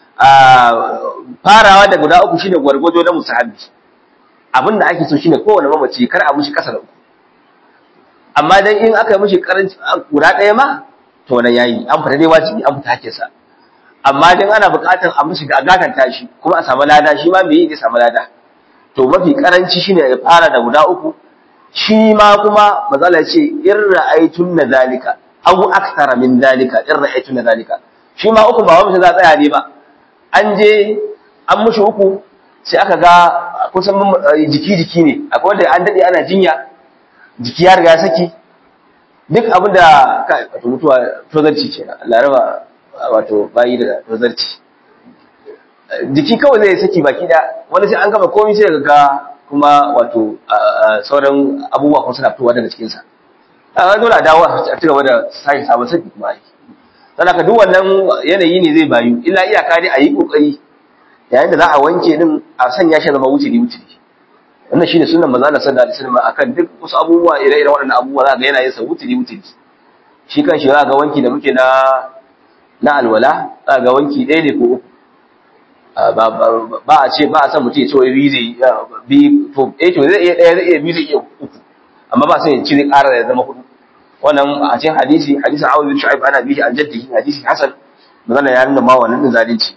farawa da guda uku shine gwargwado na musahabi abin da ake so shine kowane mamaci kar a mushi kasa da uku amma dan in aka yi mushi karanci guda ɗaya ma to wannan yayi an fita dai wajibi an fita hakkinsa amma dan ana buƙatar a mishi gagatan tashi kuma a samu lada shi ma me yi zai samu lada to mafi karanci shine ya fara da guda uku shi ma kuma mazala ce in ra'aytun na zalika aw akthara min zalika in ra'aytun na zalika shi ma uku ba wani za tsaya ne ba an je an mushi uku sai aka ga kusan jiki jiki ne akwai wanda an dade ana jinya jiki ya riga ya saki duk abin da wato mutuwa tozarci ce laraba wato bayi da tozarci jiki kawai zai saki baki da wani sai an gama komai sai ga kuma wato sauran abubuwa kuma suna fitowa daga cikinsa a dole a dawo a ci gaba da sake sabon saki kuma aiki don haka duk wannan yanayi ne zai bayu illa iyaka dai a yi kokari yayin da za a wanke din a sanya shi zama wuce wuce wannan shine sunan manzo Allah sallallahu alaihi wasallam akan duk wasu abubuwa ire-iren waɗannan abubuwa za ga yana yin sa wuce wuce shi kan shi za ga wanki da muke na na alwala za ga wanki ɗaya ne ko uku ba a ce ba a san mutum ya ce wai biyu zai bi to eh to zai iya ɗaya zai iya biyu zai iya uku amma ba sai ya ci zai ƙara ya zama hudu wannan a cikin hadisi hadisin Abu bin Shu'aib ana bihi an jaddihi hadisi Hasan magana ya nuna ma wannan din zalunci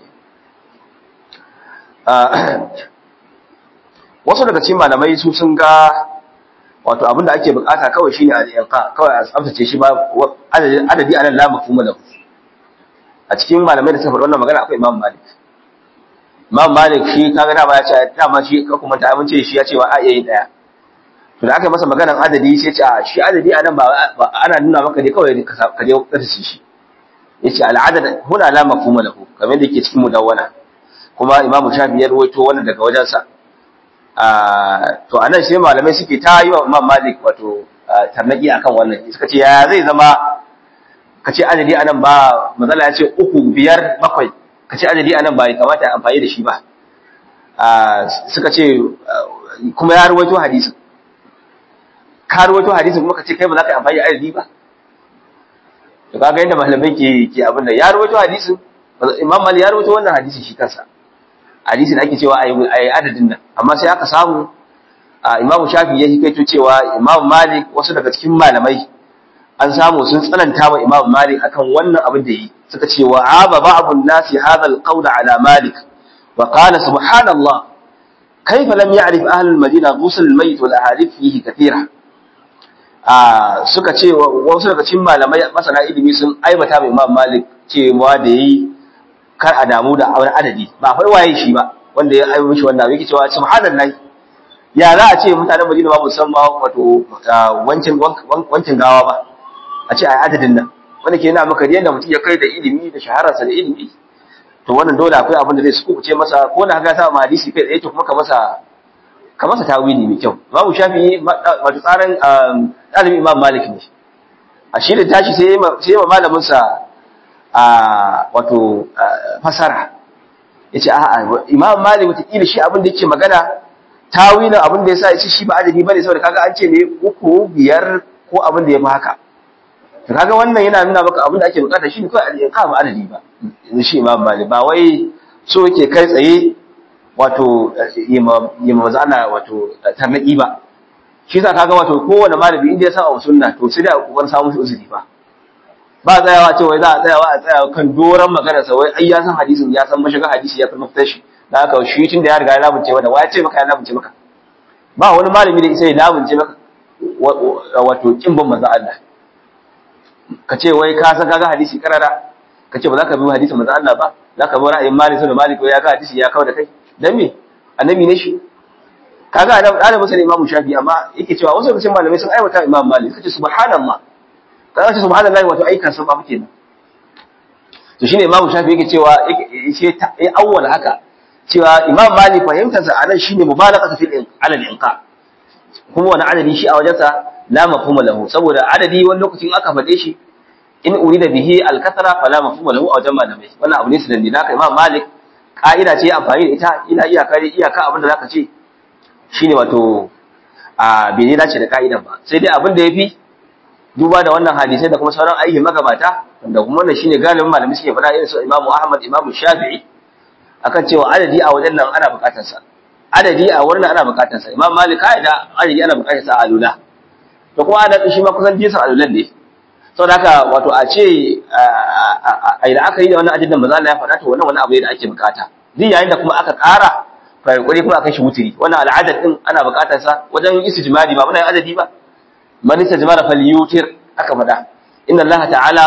wasu daga cikin malamai su sun ga wato abin da ake bukata kawai shine al-inqa kawai a tsaftace shi ba adadi anan la mafhuma lahu a cikin malamai da suka faɗi wannan magana akwai Imam Malik Imam Malik shi kaga dama ya ce dama shi ka kuma ta amince shi ya ce wa a iya yin daya to da aka masa maganar adadi sai ce a shi adadi anan ba ana nuna maka ne kawai ka je ka tace shi yace al-adad huna la mafhuma lahu kamar da yake cikin mudawwana kuma Imam Shafi ya rawaito wannan daga wajensa to anan sai malamai suke ta yi wa Imam Malik wato tarnaki akan wannan suka ce ya zai zama ka ce adadi anan ba matsala ya ce uku biyar bakwai ka ce adadi anan ba ya kamata a amfani da shi ba suka ce kuma ya ruwaito hadisin ka ruwaito hadisin kuma ka ce kai ba za ka yi amfani da adadi ba to kaga yadda malamai ke ke abin da ya ruwaito hadisin imam mali ya ruwaito wannan hadisin shi kansa hadisin ake cewa a yi adadin nan amma sai aka samu imam shafi ya hikaito cewa imam malik wasu daga cikin malamai an samu sun tsananta wa Imam Malik akan wannan abin da yi suka ce wa aba ba'dun nasi hadha al-qawl ala Malik wa qala subhanallah kayfa lam ya'rif ahli al-Madina ghusl al-mayt wal ahadith fihi kathira ah suka ce wasu daga cikin malamai masana ilimi sun aibata wa Imam Malik cewa da yi kar a damu da wani adadi ba fa waye shi ba wanda ya ayi mishi wannan yake cewa subhanallahi ya za a ce mutanen Madina ba musamman wato wancin wancin gawa ba a ce ai adadin nan wanda ke yana maka yadda mutum ya kai da ilimi da shahararsa da ilimi to wannan dole akwai abin da zai sukuce masa ko na ga sa ma hadisi kai tsaye to kuma ka masa ka masa tawili mai kyau Imam Shafi'i wato tsarin ɗalibin Imam Malik ne a shi da tashi sai sai ma malamin sa a wato fasara yace a'a Imam Malik wata kila shi abin da yake magana tawilin abin da yasa yace shi ba adadi bane saboda kaga an ce ne uku biyar ko abin da yafi haka to kaga wannan yana nuna maka abin da ake bukata shi ne kawai al-iqam adadi ba shi Imam Malik ba wai so yake kai tsaye wato yima maza ana wato tarnaki ba shi sa kaga wato kowane malami inda ya sa a sunna to sai da kokarin samu shi uzuri ba ba tsayawa ce wai za a tsayawa a tsaya kan doran magana sa wai ai ya san hadisin ya san mashiga hadisi ya san mafita shi da haka shi tun da ya riga ya labunce wanda wai ce maka ya labunce maka ba wani malami da isa ya labunce maka wato kin ban manzo Allah ka ce wai ka san kaga hadisi karara ka ce ba za ka bi hadisin manzo Allah ba za ka bi ra'ayin Malik da Malik ya ga hadisi ya kawo da kai dan me annabi ne shi kaga da da musulmi imamu shafi amma yake cewa wasu lokacin malamai sun aiwata imam malik suka ce subhanallah kaga ce subhanallah wato aikan sun babu kenan to shine imamu shafi yake cewa yake ta ya awwala haka cewa imam malik fahimtar sa anan shine mubalagha fil alal inqa kuma wani adadi shi a wajensa la mafhuma lahu saboda adadi wani lokacin aka faɗe shi in urida bihi al-kathra fala mafhuma lahu a wajen malamai wannan abu ne su dalili haka imam malik ka'ida ce amfani da ita ina iyaka ne iyaka abin da zaka ce shine wato a bai dace da ka'idan ba sai dai abin da yafi duba da wannan hadisai da kuma sauran aikin magabata da kuma wannan shine galibin malami suke faɗa irin su Imam Ahmad Imam Shafi'i akan cewa adadi a wajen nan ana buƙatar sa adadi a wurin ana buƙatar sa Imam Malik ka'ida adadi ana buƙatar sa a alula to kuma adadi shi ma kusan jinsin alulan ne saboda haka wato a ce a idan aka yi da wannan adadin maza Allah ya faɗa to wannan wani abu ne da ake bukata duk yayin da kuma aka ƙara fa kokari kuma aka shi wutiri wannan al'adad din ana bukatar sa wajen istijmari ba muna yin adadi ba man istajmara falyutir aka faɗa inna Allah ta'ala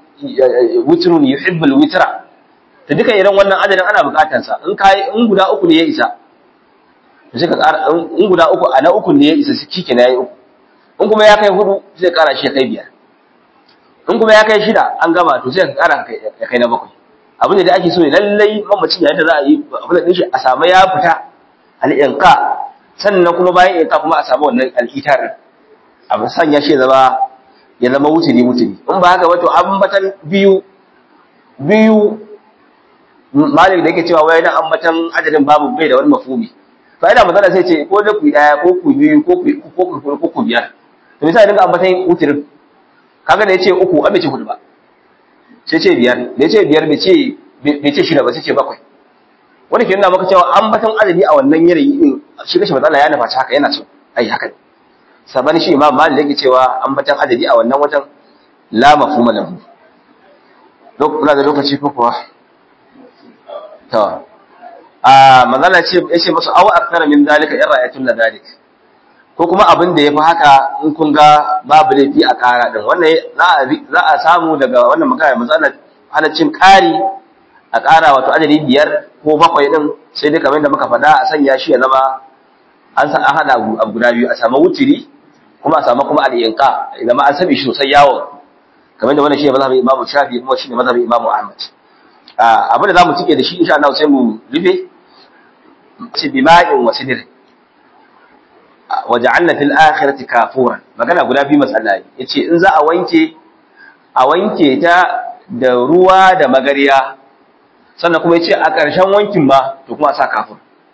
witrun yuhibbul witra to duka irin wannan adadin ana bukatar sa in kai in guda uku ne ya isa to sai ka ƙara in guda uku a na uku ne ya isa kike na yayi uku in kuma ya kai hudu sai ƙara shi ya kai biyar in kuma ya kai shida an gama to sai ka ƙara ya kai na bakwai abin da ake so ne lallai mamacin yayin da za a yi abin da shi a samu ya fita al'inka sannan kuma bayan inka kuma a samu wannan al'itar a sanya shi zama ya zama wuturi wuturi in ba haka wato ambatan biyu biyu malik da yake cewa wai na ambatan adadin babu bai da wani mafumi fa ina magana sai ce ko da ku daya ko ku biyu ko ku ko ku biyar to misali dinga ambatan wuturin kaga da yace uku an bai ce hudu ba sai ce biyar da yace biyar bai ce bai ce shida ba sai ce bakwai wani ke nuna maka cewa ambatan adadi a wannan yanayi din shi kashi matsala ya nufa haka yana so ai haka saban shi imam malik yake cewa ambatan adadi a wannan wajen la mafhuma lahu lokacin da lokaci ko kuwa to a manzala ce yace musu aw akthara min dalika in ra'aytum la dalik ko kuma abin da yafi haka in kun ga babu laifi a kara din wannan za a samu daga wannan magana manzala halaccin kari a kara wato adadi biyar ko bakwai din sai dai kamar da muka faɗa a sanya shi ya zama an san an hada abu guda biyu a samu wutiri kuma a samu kuma al-inqa zama an sabi shi sosai yawo kamar da wannan shi ne mazhabin Imam Shafi kuma shi ne mazhabin Imam Ahmad abin da zamu cike da shi insha Allah sai mu rufe ce bima'in wa sidr waja'alna fil akhirati kafuran magana guda biyu matsala yace in za a wanke a wanke ta da ruwa da magariya sannan kuma yace a ƙarshen wankin ma to kuma a sa kafur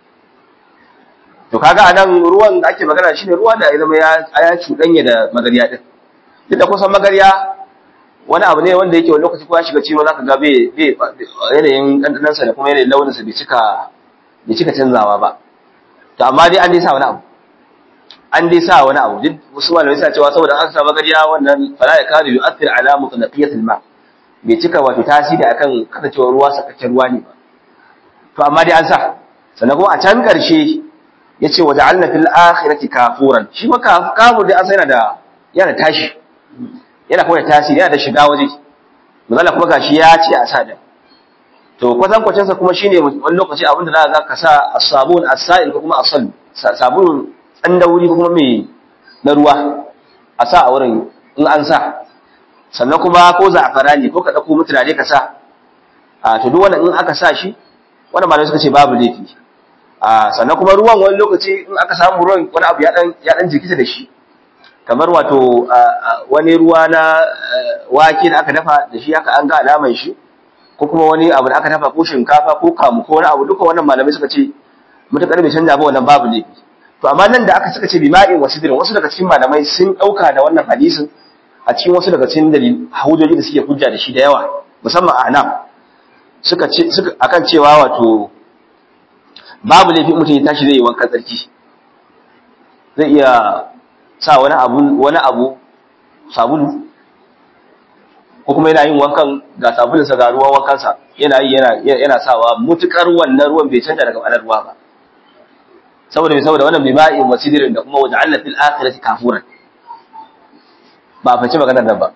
to kaga anan ruwan da ake magana shine ruwa da ya zama ya ya cuɗanya da magariya din duk da kusan magariya wani abu ne wanda yake wani lokaci ko ya shiga ciwo zaka ga bai yanayin ɗanɗanansa da kuma yanayin launinsa bai cika bai cika canzawa ba to amma dai an dai sa wani abu an dai sa wani abu duk wasu malamai suna cewa saboda aka sa magariya wannan fala ya kadu yu'athir ala mutlaqiyatil ma bai cika wato tasiri akan kasancewar ruwa sakakken ruwa ne ba to amma dai an sa sannan kuma a can karshe yace wa ja'alna fil akhirati kafuran shi ma kafur dai an sai yana da yana tashi yana kuma da tasiri yana da shiga waje misali kuma gashi ya ce a sa da to kwatankwacin sa kuma shine wani lokaci abinda za ka ka sa as-sabun as-sa'il ko kuma asal sabun dan dauri ko kuma mai na ruwa a sa a wurin in an sa sannan kuma ko za'afarani ko ka dauko mutane ka sa a to duk wannan in aka sa shi wannan malamai suka ce babu laifi a sannan kuma ruwan wani lokaci in aka samu ruwan wani abu ya dan ya dan jikita da shi kamar wato wani ruwa na wake da aka dafa da shi haka an ga alaman shi ko kuma wani abu da aka dafa ko shinkafa ko kamu ko wani abu duka wannan malamai suka ce mutakar bai canja ba wannan babu laifi to amma nan da aka suka ce bima'in wasidrin wasu daga cikin malamai sun dauka da wannan hadisin a cikin wasu daga cikin dalil hujjoji da suke hujja da shi da yawa musamman a nan suka ce suka akan cewa wato babu laifi mutum ya tashi zai yi wankan tsarki zai iya sa wani abu wani abu sabulu ko kuma yana yin wankan ga sabulunsa ga ruwan wankansa yana yi yana yana sawa mutukar wannan ruwan bai canja daga ma'anar ruwa ba saboda saboda wannan bima'i wasidirin da kuma waja'alna fil akhirati kafuran ba a faci maganar nan ba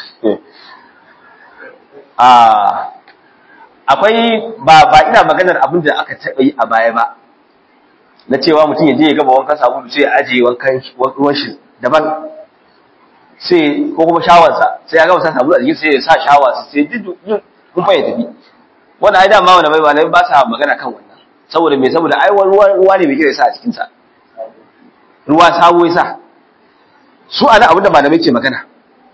a akwai ba ba ina maganar abin da aka taɓa yi a baya ba na cewa mutum ya je ya gaba wankan sabulu sai ya ajiye wankan ruwan shi daban sai ko kuma shawarsa sai ya gama sa sabulu a jikin sai ya sa shawarsa sai duk kun fa ya tafi wannan ai dama wanda bai malai ba sa magana kan wannan saboda me saboda ai ruwa ruwa ne mai kira sa a cikin sa ruwa sabo ya sa su ana abin da malamai ke magana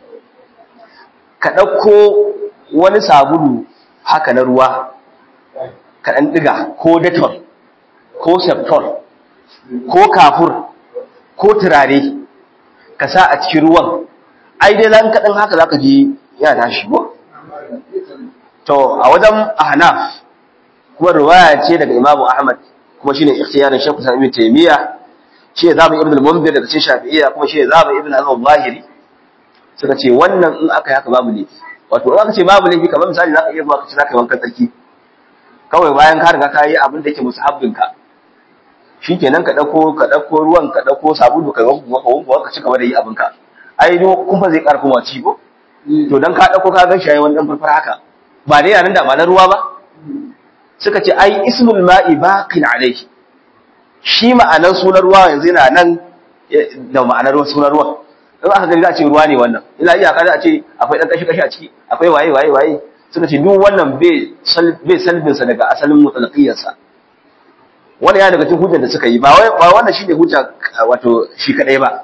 ka ɗauko wani sabulu haka na ruwa ka ɗan ɗiga ko detol ko septol ko kafur ko turare ka sa a cikin ruwan ai dai nan kaɗan haka za ka ji yana tashi ba to a wajen ahnaf kuma ruwaya ce daga imamu ahmad kuma shine ikhtiyarin shekku sa ibn taymiya shi ne zamu ibn al-munzir daga cikin shafi'iyya kuma shi ne zamu ibn al-zahiri suka ce wannan in aka yi haka babu laifi wato in aka ce babu laifi kamar misali zaka iya zuwa ka ce zaka yi wankan tsarki kawai bayan ka riga ka yi abin da yake musahabbin ka shikenan ka dauko ka dauko ruwan ka dauko sabulu ka wanko ka wanko ka ci gaba da yi abin ka ai do kun fa zai karfin waci ko to dan ka dauko ka gan shi wani dan farfara haka ba dai yanan da ba na ruwa ba suka ce ai ismul ma'i baqin alayhi shi ma'anar sunan ruwa yanzu yana nan da ma'anar sunan ruwa in aka gani za a ce ruwa ne wannan ina iya kada a ce akwai dan kashi kashi a ciki akwai waye waye waye suka ce duk wannan bai bai salbin sa daga asalin mutalaqiyar sa wannan ya daga cikin hujjar da suka yi ba wai ba wannan shine hujja wato shi kadai ba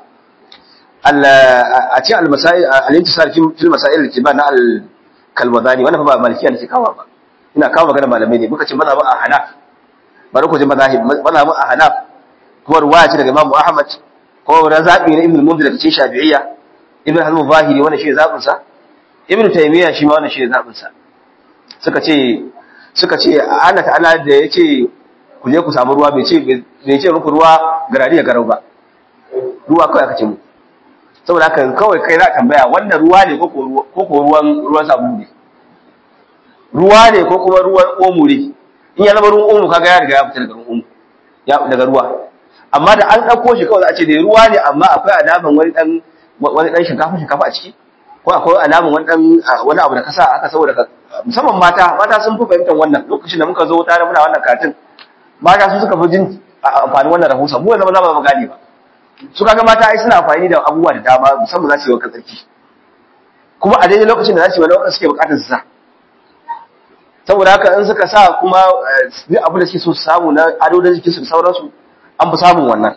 a cikin al-masail al-intisar fil masail al-kibar na al-kalbazani wannan fa ba malikiya ne ke kawo ba ina kawo magana malamai ne muka ce mazhabin ahnaf bari ku ji mazahib mazhabin ahnaf kuma ruwaya ce daga Imam Ahmad ko na zabi na Ibn Munzir daga cikin Shafi'iyya Ibn Hazm Zahiri wannan shi zabin sa Ibn Taymiyyah shi ma wannan shi zabin sa suka ce suka ce Allah ta'ala da yace ku je ku samu ruwa bai ce bai ce muku ruwa garari ya garau ba ruwa kawai aka ce mu saboda haka kawai kai za tambaya wannan ruwa ne ko ko ruwan ruwan sabulu ne ruwa ne ko kuma ruwan omu ne in ya zama ruwan omu kaga ya riga ya fita daga ruwan omu ya daga ruwa amma da an ɗauko shi kawai za a ce da ruwa ne amma akwai alaman wani ɗan wani ɗan shinkafa shinkafa a ciki ko akwai alaman wani ɗan wani abu da ka sa aka saboda ka musamman mata mata sun fi fahimtar wannan lokacin da muka zo tare muna wannan katin mata su suka fi jin amfani wannan rahusa mu yanzu ba za mu gane ba su kaga mata ai suna amfani da abubuwa da dama musamman za su yi wa tsarki kuma a daidai lokacin da za su yi wani wanda suke bukatar su sa saboda haka in suka sa kuma duk abu da suke so su samu na ado da jikinsu da sauransu an fi samun wannan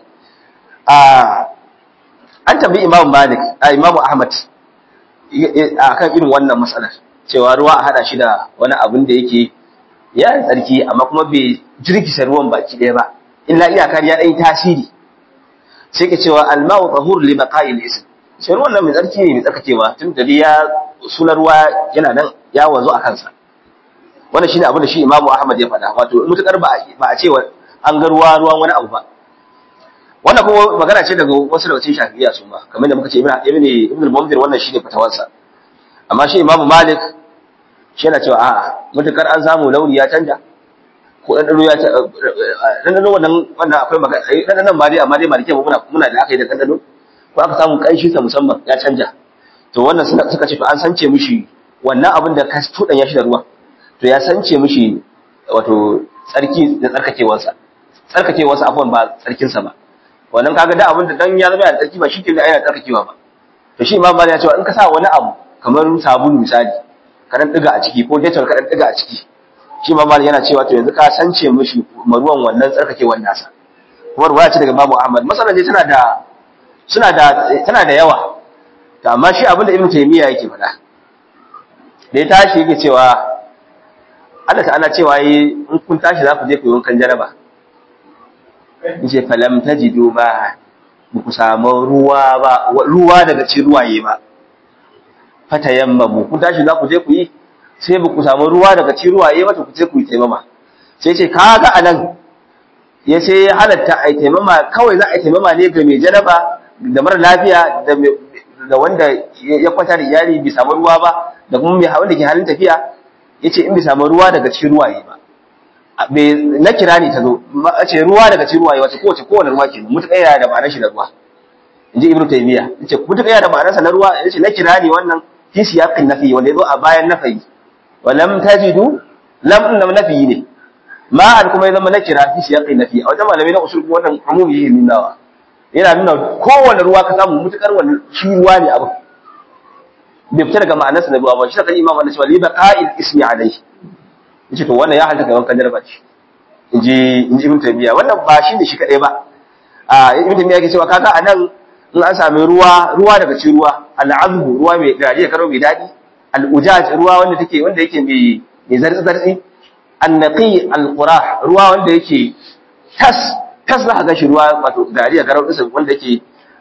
an tambayi imam malik a imam ahmad a kan irin wannan matsalar cewa ruwa a hada shi da wani abin da yake ya yi tsarki amma kuma bai jirkisa ruwan baki ɗaya ba illa iyakar ya ɗan yi tasiri sai ka cewa alma'u tahur li baqa'il ism sai ruwan nan mai tsarki ne mai tsarkakewa tun da ya sunan ruwa yana nan ya wanzu a kansa wannan shine abin da shi Imam Ahmad ya faɗa wato mutakar ba ba a ce an ga ruwa ruwan wani abu ba wannan kuma magana ce daga wasu daga cikin Shafi'iyya su ma kamar da muka ce Ibn Ibn Ibn al-Munzir wannan shine fatawarsa amma shi Imam Malik shi yana cewa a'a mutakar an samu launi ya canja ko dan dano ya dan dano wannan wannan akwai magana dan dano ma dai amma dai malike muna muna da aka yi da dan dano ko aka samu kanshi sa musamman ya canja to wannan suka ce to an sance mishi wannan abin da ka tudan ya shi da ruwa to ya sance mishi wato tsarki da tsarkakewarsa tsarkakewarsa afwan ba tsarkinsa ba wannan kaga da abin da dan ya zama da tsarki ba shi ke da yana tsarkakewa ba to shi imam malik ya ce in ka sa wani abu kamar sabulu misali ka dan diga a ciki ko dettol ka dan diga a ciki shi imam malik yana cewa to yanzu ka sance mishi maruwan wannan tsarkakewar nasa kuma ruwaya ce daga Imam Ahmad masalan dai tana da suna da tana da yawa to amma shi abinda Ibn Taymiyyah yake faɗa da ya tashi yake cewa Allah ta'ala cewa yi in kun tashi za ku je ku yi wankan jaraba yace falam tajidu ba ba ku samu ruwa ba ruwa daga cikin ruwaye ba fatayammamu kun tashi za ku je ku yi sai ba ku samu ruwa daga cikin ruwaye ba to ku je ku yi taimama sai ce kaga anan ya ce ya halatta a taimama kawai za a taimama ne ga mai janaba da mara lafiya da wanda ya kwanta da iyali bai samu ruwa ba da kuma mai wanda ke halin tafiya ya ce in bai samu ruwa daga cikin ruwaye ba na kira ne ta zo a ce ruwa daga cikin ruwaye wata kowace kowane ruwa ke mutuƙa yana da ma'anar shi da ruwa in ji ibnu taymiya ya ce mutuƙa yana da ma'anarsa na ruwa ya ce na kira ne wannan fi siyaqin nafi wanda ya zo a bayan nafi wa lam tajidu lam din nafi ne ma'an kuma ya zama na kira fi siyaqi nafi a wajen malamai na usul kuma wannan umumi yake nunawa yana nuna kowane ruwa ka samu mutukar wani shi ruwa ne abin bai fita daga ma'anarsa na ruwa ba shi ta imam wannan cewa li baqa'il ismi alayhi yace to wannan ya halta ga wankan jarba shi inji inji ibn taymiya wannan ba shi ne shi kadai ba a ibn taymiya yake cewa kaga anan in an sami ruwa ruwa daga cikin ruwa al'azbu ruwa mai dadi karo mai dadi al'ujaj ruwa wanda take wanda yake mai mai zartsi zartsi annaqi alqurah ruwa wanda yake tas tas za ka ga shi ruwa wato dariya garau din wanda yake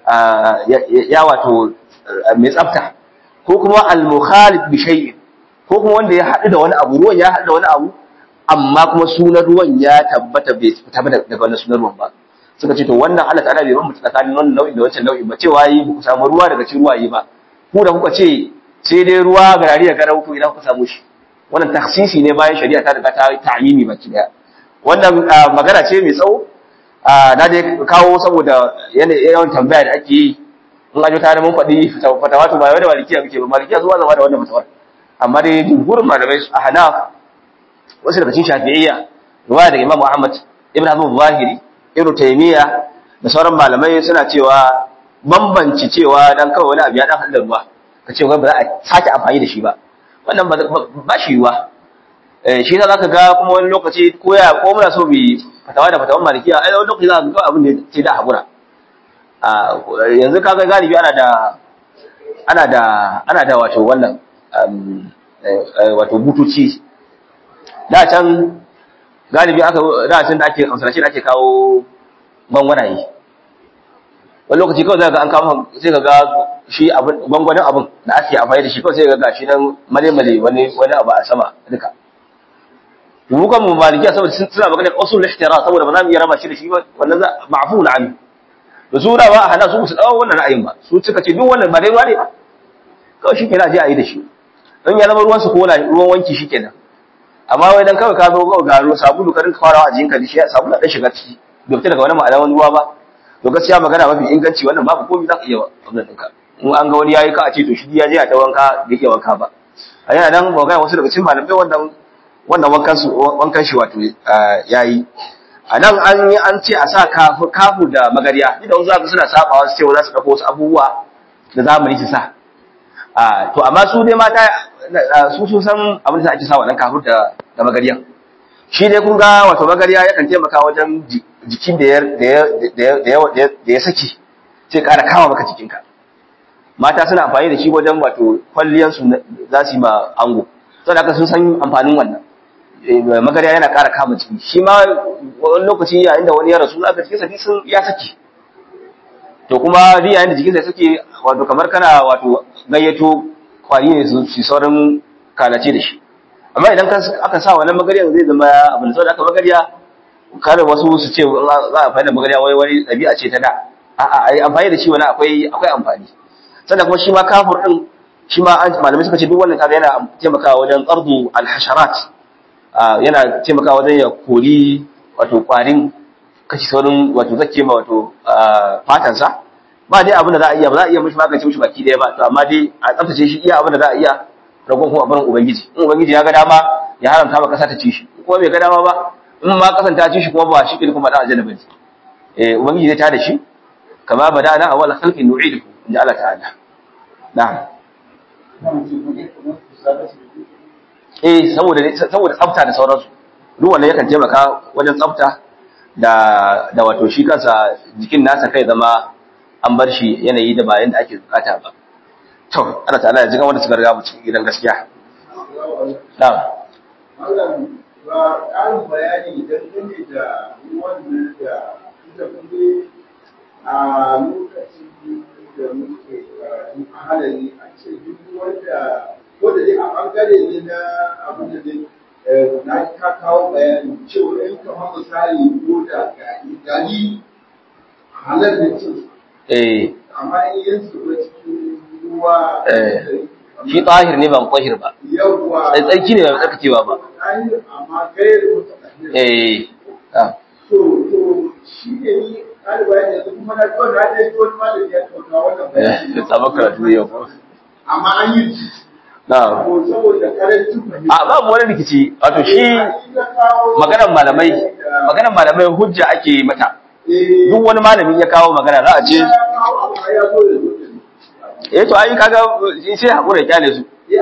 ya wato mai tsafta ko kuma al-mukhalif bi shay'in ko kuma wanda ya haɗu da wani abu ruwan ya haɗu da wani abu amma kuma sunan ruwan ya tabbata bai fita daga wannan sunan ruwan ba suka ce to wannan Allah ta'ala bai bambanta tsakanin wannan nau'in da wancan nau'in ba cewa yi ku samu ruwa daga cikin ruwaye ba ku da kuka ce sai dai ruwa ga dariya garau to idan kuka samu shi wannan taksisi ne bayan shari'a ta riga ta ta'yini baki daya wannan magana ce mai tsawo na dai kawo saboda yawan tambaya da ake yi in ajo tare mun faɗi fatawa to ba yau da malikiya muke ba malikiya zuwa zama da wannan fatawar amma dai jumhurin malamai a hanaf wasu daga cikin shafi'iyya ruwaya daga imam ahmad ibn hazm zahiri ibn taymiya da sauran malamai suna cewa bambanci cewa dan kawai wani abu ya dan hada ruwa ka ce ba za a sake amfani da shi ba wannan ba shi yiwa shi na zaka ga kuma wani lokaci ko ya ko muna so bi fatawa da fatawan malikiya ai wani lokaci za ka ga abin da sai da hakura yanzu kaga galibi ana da ana da ana da wato wannan wato butuci da can galibi aka da can da ake amsarashi da ake kawo gwangwanaye wani lokaci kawai zai ga an kama sai ka ga shi gwangwanin abin da ake amfani da shi kawai sai ga gashi nan male-male wani wani abu a sama duka mu kan mu malikiya saboda suna magana usul ihtira saboda ba za mu iya raba shi da shi ba wannan za ma'fu na an da su da ba a hana su su dawo wannan ra'ayin ba su suka ce duk wannan ba dai ruwa ne ba kawai shi kenan a je a yi da shi don ya zama ruwan su ko ruwan wanki shi kenan amma wai dan kawai ka zo kawai ga ruwa sabulu ka rinka farawa a jikinka da shi sabulu dan shiga ciki bai fita daga wani ma'anar ruwa ba to gaskiya magana mafi inganci wannan babu komai za ka iya wannan ɗinka in an ga wani yayi ka a ce to shi ya je a ta wanka bai iya wanka ba a yana nan magana wasu daga cikin malamai wannan wannan wankan su wankan shi wato yayi a nan an yi an ce a sa kafu kafu da magariya ni da wasu zaka suna sabawa su ce za su dauko wasu abubuwa da zamani su sa a to amma su dai mata su sun san abin da ake sa wannan kafu da da magariya shi dai kun ga wato magariya yakan taimaka wajen jikin da ya da ya saki sai ƙara kama maka jikinka mata suna amfani da shi wajen wato kwalliyansu za su yi ma ango saboda haka sun san amfanin wannan magariya yana ƙara kama jiki shi ma wani lokaci yayin da wani ya rasu aka cikin saki sun ya saki to kuma ri yayin da jikinsa ya saki wato kamar kana wato gayyato kwari ne su saurin kalace da shi amma idan aka sa wannan magariya zai zama abin da aka magariya kada wasu su ce za a fahimta magariya wai wani ɗabi'a ce ta da a'a ai amfani da shi wani akwai akwai amfani sannan kuma shi ma kafur din shi ma malamai suka ce duk wannan kaga yana taimakawa wajen tsardu alhasharat yana taimakawa wajen ya kori wato kwarin kashi saurin wato zake ma wato fatansa ba dai abin da za a iya ba za a iya mishi magance mishi baki daya ba to amma dai a tsaftace shi iya abin da za a iya ragon kuma abin ubangiji in ubangiji ya ga dama ya haramta ma kasa ta ci shi kuma bai ga dama ba in ma kasan ta ci shi kuma ba shi kin kuma dan aljanna bane eh ubangiji zai tada shi kama badana awwal khalqin nu'idu inda Allah ta'ala na'am eh saboda saboda tsafta da sauransu duk wannan yakan taimaka wajen tsafta da da wato shi kansa jikin nasa kai zama an bar shi yanayi da bayan da ake bukata ba to Allah ta'ala ya jiga wanda suka riga mu cikin gidan gaskiya na'am Malam ba ƙarin bayani dangane da wannan da da kuma a lokacin da muke karatu a halari a ce duk wanda ko da dai a ɓangare ne na abin da dai na ka kawo bayani cewa in kamar misali ko da gani halar da cin eh amma in yin su ba cikin ruwa Eh. shi tahir ne ba mutahhir ba yawwa sai tsarki ne ba tsarkakewa ba amma gairu mutane eh ah, to to shi ne ni ɗaliba yanzu kuma na zo na dai wani malami ya tauna wannan bayani eh sabon karatu yau amma an yi shi na'am ko saboda karancin fahimta a babu wani rikici wato shi maganar malamai maganar malamai hujja ake mata duk wani malami ya kawo magana za a ce eh to ai kaga sai hakura ya kyale su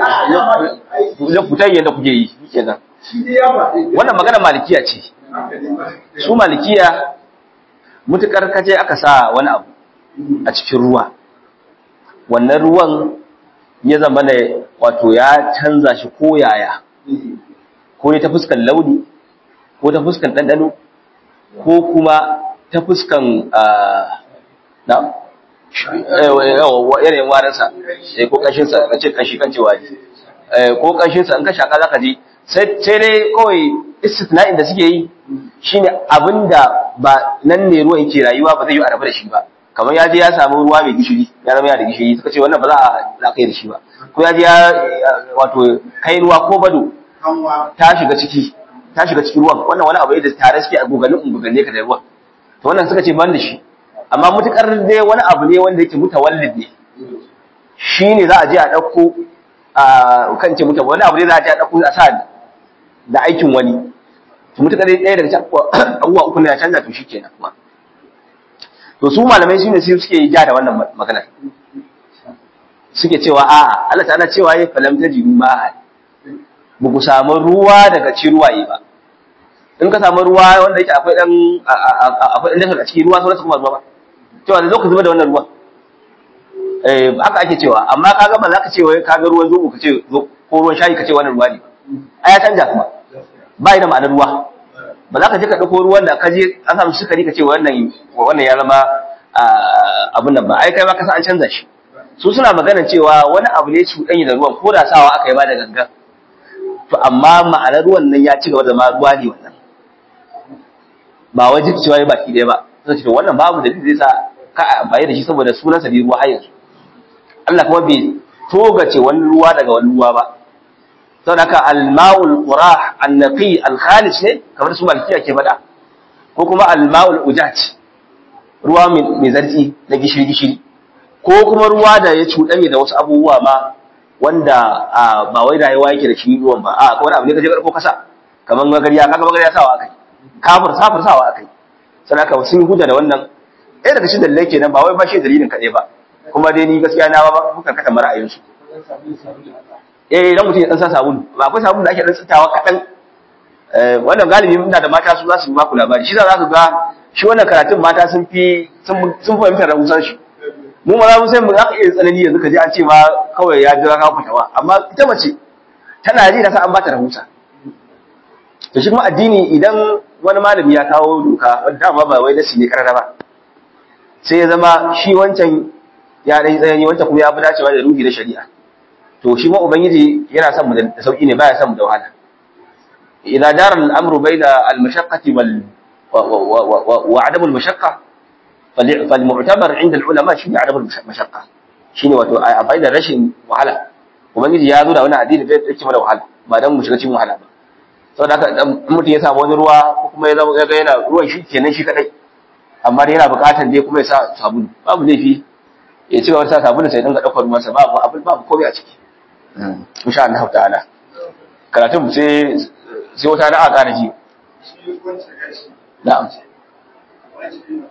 ya fitan yadda kuke yi kenan wannan magana malikiya ce su malikiya mutukar kaje aka sa wani abu a cikin ruwa wannan ruwan ya zama ne wato ya canza shi ko yaya ko ne ta fuskan launi ko ta fuskan ɗanɗano ko kuma ta fuskan ah, na yanayin warinsa eh, ko ƙashinsa na ce ƙashi kan cewa ne Eh, ko ƙashinsa in ka shaƙa za ka ji sai sai dai kawai istisna'in da suke yi shine abinda ba nan ne ruwan yake rayuwa ba zai yi a rabu da shi ba kamar ya je ya samu ruwa mai gishiri ya zama yana da gishiri suka ce wannan ba za a za a kai da shi ba ko ya je ya wato kai ruwa ko bado ta shiga ciki ta shiga cikin ruwan wannan wani abu ne da tare suke a gogalin ungugane ka da ruwan to wannan suka ce ban da shi amma mutukar dai wani abu ne wanda yake mutawallid ne shi ne za a je a ɗauko a kan ce mutum wani abu ne za a je a ɗauko a sa da aikin wani to mutukar dai ɗaya daga cikin abubuwa uku ne ya canza to shi kenan kuma to su malamai su ne sai suke yi ja da wannan maganar suke cewa a'a Allah ta'ala cewa ya falam ta jiru ma ba ku samu ruwa daga ci ruwaye ba in ka samu ruwa wanda yake akwai dan akwai dan a cikin ruwa sauransu kuma ruwa ba cewa da zo ka zuba da wannan ruwan eh haka ake cewa amma kaga ba za ka ce wai kaga ruwan zobo ka ce zo ko ruwan shayi ka ce wannan ruwa ne a ya canja kuma ba da ma'anar ruwa ba za ka je ka dauko ruwan da ka je an samu sukari ka ce wannan wannan ya zama abun nan ba ai kai ma ka san an canza shi su suna magana cewa wani abu ne cuɗanyi da ruwan ko da sawa aka yi ba da gangan to amma ma'anar ruwan nan ya ci gaba da ma ruwa ne wannan ba wai jiki cewa ya baki ɗaya ba sai ce wannan babu da zai sa ka a amfani da shi saboda sunansa ne ruwa har yanzu Allah kuma bai togace wani ruwa daga wani ruwa ba saboda haka al-ma'ul qurah an-naqi al-khalis ne kamar su malkiya ke faɗa ko kuma al-ma'ul ujat ruwa mai zartsi na gishiri gishiri ko kuma ruwa da ya cuɗanye da wasu abubuwa ma wanda ba wai rayuwa yake da shi ruwan ba a wani abu ne ka je karko kasa kamar magariya kaga magariya sawa akai kafir safir sawa akai sai aka sun yi hujja da wannan ɗaya daga cikin dalilai kenan ba wai ba shi dalilin kaɗai ba kuma dai ni gaskiya na ba kuka kata ra'ayin su eh idan mutum ya dan sa sabulu ba akwai sabulu da ake dan tsitawa kaɗan wannan galibi muna da mata su za su ba ku labari shi za ka ga shi wannan karatun mata sun fi sun fahimtar rahusan shi mu ma za mu sai mu za ka iya tsanani yanzu ka ji an ce ma kawai ya jira ka fitawa amma ita mace tana ji da sa an ba ta rahusa to shi kuma addini idan wani malami ya kawo doka wanda dama ba wai nasi ne karara ba sai ya zama shi wancan ya dai tsayani wancan kuma ya fi dacewa da ruhi da shari'a to shi ma ubangiji yana son mu da sauki ne baya son mu da wahala idza dara al-amru bayna al-mashaqqati wal wa adam al-mashaqqa فالمعتبر عند العلماء شيء عدم المشقة shine wato a amfani da rashin wahala ubangiji ya zo da wani addini da yake mana wahala ba dan mu shiga cikin wahala ba saboda haka dan mutum ya samu wani ruwa ko kuma ya zama ya ga yana ruwan shi kenan shi kadai amma dai yana buƙatar dai kuma ya sa sabulu babu laifi ya ci gaba da sa sabulu sai dinga daukar ruwansa babu abin babu komai a ciki insha Allah ta'ala karatun sai sai wata na aka ji shi wance gashi na'am wance ne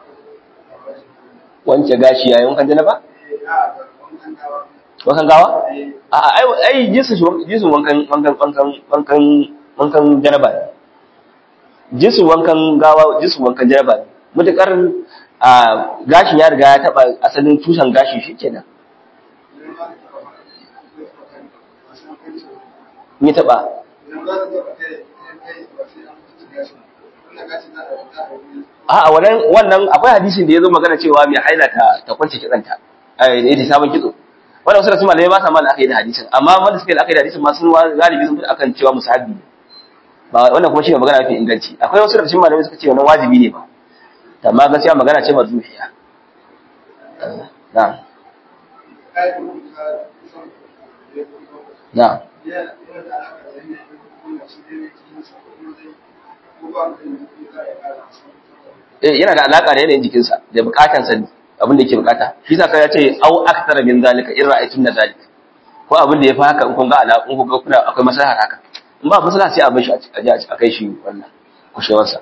wanke gashi yayin wankan janaba eh a wancan gawa wankan gawa eh a a ai ai jinsin shi- jinsin wankan wankan wankan wankan wankan janaba ne jinsin wankan gawa jinsin wankan janaba ne mutakar a gashin ya riga ya taba asalin tushen gashi shikenan idan za ka taɓa ma kan wasu hukunci in ya taba idan za ka taɓa kai kai ba sai an mutu gashi wannan gashi za a za a yi A'a wannan wannan akwai hadisin da yazo magana cewa mai haila ta ta kwance kitsanta. Eh ita sabon kitso. Wannan wasu da su malamai ba sa mal akai da hadisin amma wanda suke da akai da hadisin ma sun wa- galibi sun fi akan cewa musahabi. Ba wannan kuma shine magana mafi inganci. Akwai wasu da cikin malamai suka ce wannan wajibi ne ba. Amma gaskiya magana ce marzuhiya. Na'am. kai kuma ka san ya kuma Na'am. yana yana da alaƙa da yanayin kuma shi ne yake sa kuma zai ko ba ka da za a ƙara Eh yana da alaka da yanayin jikinsa da bukatansa abin da yake bukata. Shi sa ya ce au akthara min zalika in ra'aytun zalika. Ko abin da ya fi haka in kun ga ala in kun ga kuna akwai maslaha haka. in ba maslaha sai a bar shi a je a kai shi wannan kushewarsa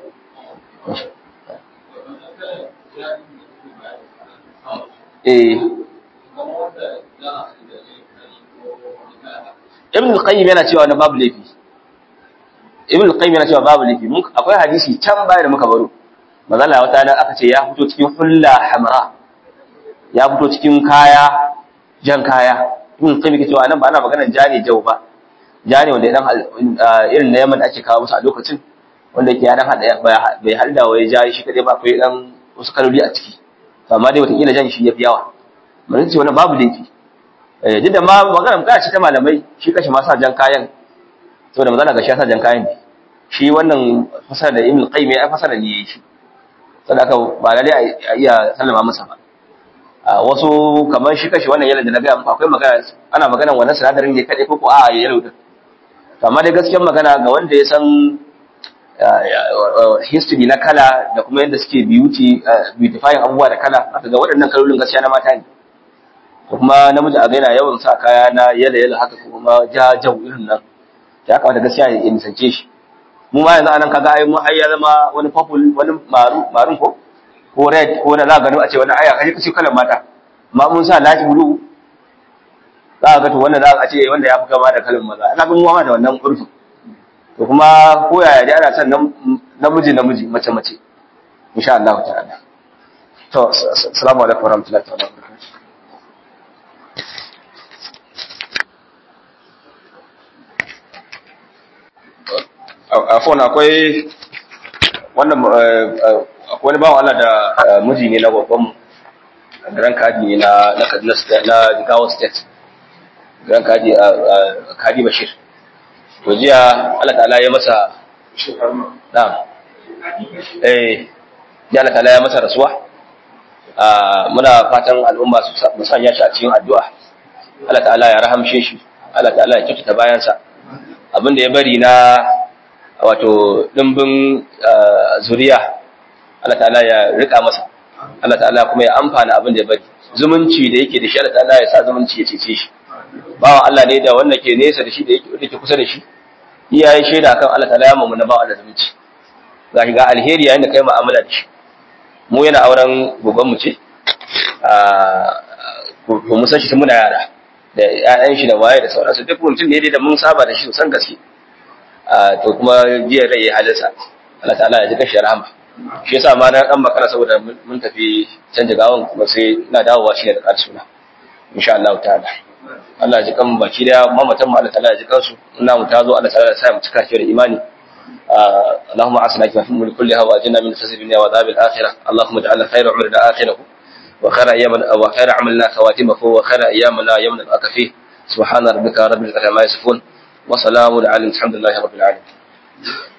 eh ibn al-qayyim yana cewa na babu laifi ibn al-qayyim yana cewa babu laifi mun akwai hadisi can baya da muka baro mazalla wata nan aka ce ya fito cikin hulla hamra ya fito cikin kaya jan kaya ibn al-qayyim yake cewa nan ba ana maganar jani jau ba jani wanda dan irin na yamma da ake kawo musu a lokacin wanda yake ya dan hada bai halda waye jari shi kadai ba akwai dan wasu kaloli a ciki amma dai wata kila jan shi yafi yawa mun ce wannan babu laifi eh duk da ma magana magana ce ta malamai shi kashi ma sa jan kayan saboda magana ga shi ya sa jan kayan ne shi wannan fasara da ibn qayyim ya fasara ne yayi shi saboda haka ba lalle a iya sallama masa ba a wasu kamar shi kashi wannan yalo da na gaya muku akwai magana ana magana wannan sinadarin ne kadai ko ko a yalo din to amma dai gaskiyar magana ga wanda ya san history na kala da kuma yadda suke beauty beautifying abubuwa da kala aka ga waɗannan kalolin gaskiya na mata ne ko kuma namiji a gaina yawan sa kaya na yala yala haka kuma ja jau irin nan ya kamata gaskiya ya nisance shi mu ma yanzu anan kaga ai mu ai ya zama wani purple wani maru marun ko ko red ko da za ka gano a ce wani aya kaje kace kalan mata amma mun sa light blue za ka ga to wannan za ka ce wanda ya fi kama da kalan maza ina ga mu ma da wannan urfin to kuma ko yaya dai ana son namiji namiji mace mace insha Allah ta'ala to assalamu alaikum warahmatullahi ta'ala wabarakatuh afon akwai wannan akwai wani bawan Allah da miji ne na babban garan kadi ne na na Kaduna State na Jigawa State garan kadi a Kadi Bashir to jiya Allah ta'ala ya masa na'am eh ya Allah ta'ala ya masa rasuwa muna fatan al'umma su sanya shi a cikin addu'a Allah ta'ala ya rahamshe shi Allah ta'ala ya kyautata bayansa abin da ya bari na wato dimbin zuriya Allah ta'ala ya rika masa Allah ta'ala kuma ya amfana abin da ya bari zumunci da yake da shi Allah ta'ala ya sa zumunci ya cece shi bawa Allah ne da wanda ke nesa da shi da yake kusa da shi iyaye shaida kan Allah ta'ala ya mamu na bawa da zumunci ga shi ga alheri yayin da kai mu'amala da shi mu yana auren gogon mu ce ko mu san shi tun muna yara da ƴaƴan shi da waye da sauransu duk mutum ne da mun saba da shi sosan gaske to kuma jiya rai ya halinsa Allah ta'ala ya ji kashi rahama shi yasa ma na dan makara saboda mun tafi canja gawan kuma sai ina dawowa shi da ƙar suna insha Allah ta'ala Allah ya ji kan baki da mamatan mu Allah ta'ala ya ji kansu ina mu tazo Allah ta'ala ya sa mu cika shi da imani اللهم اعصنا في الامور كلها واجنا من خزي الدنيا وعذاب الاخره اللهم اجعلنا خير عمرنا اخره وخير ايامنا وخير عملنا خواتمه وخير ايامنا يوم نلقاك فيه سبحان ربك رب العزه عما يصفون وسلام على الحمد لله رب العالمين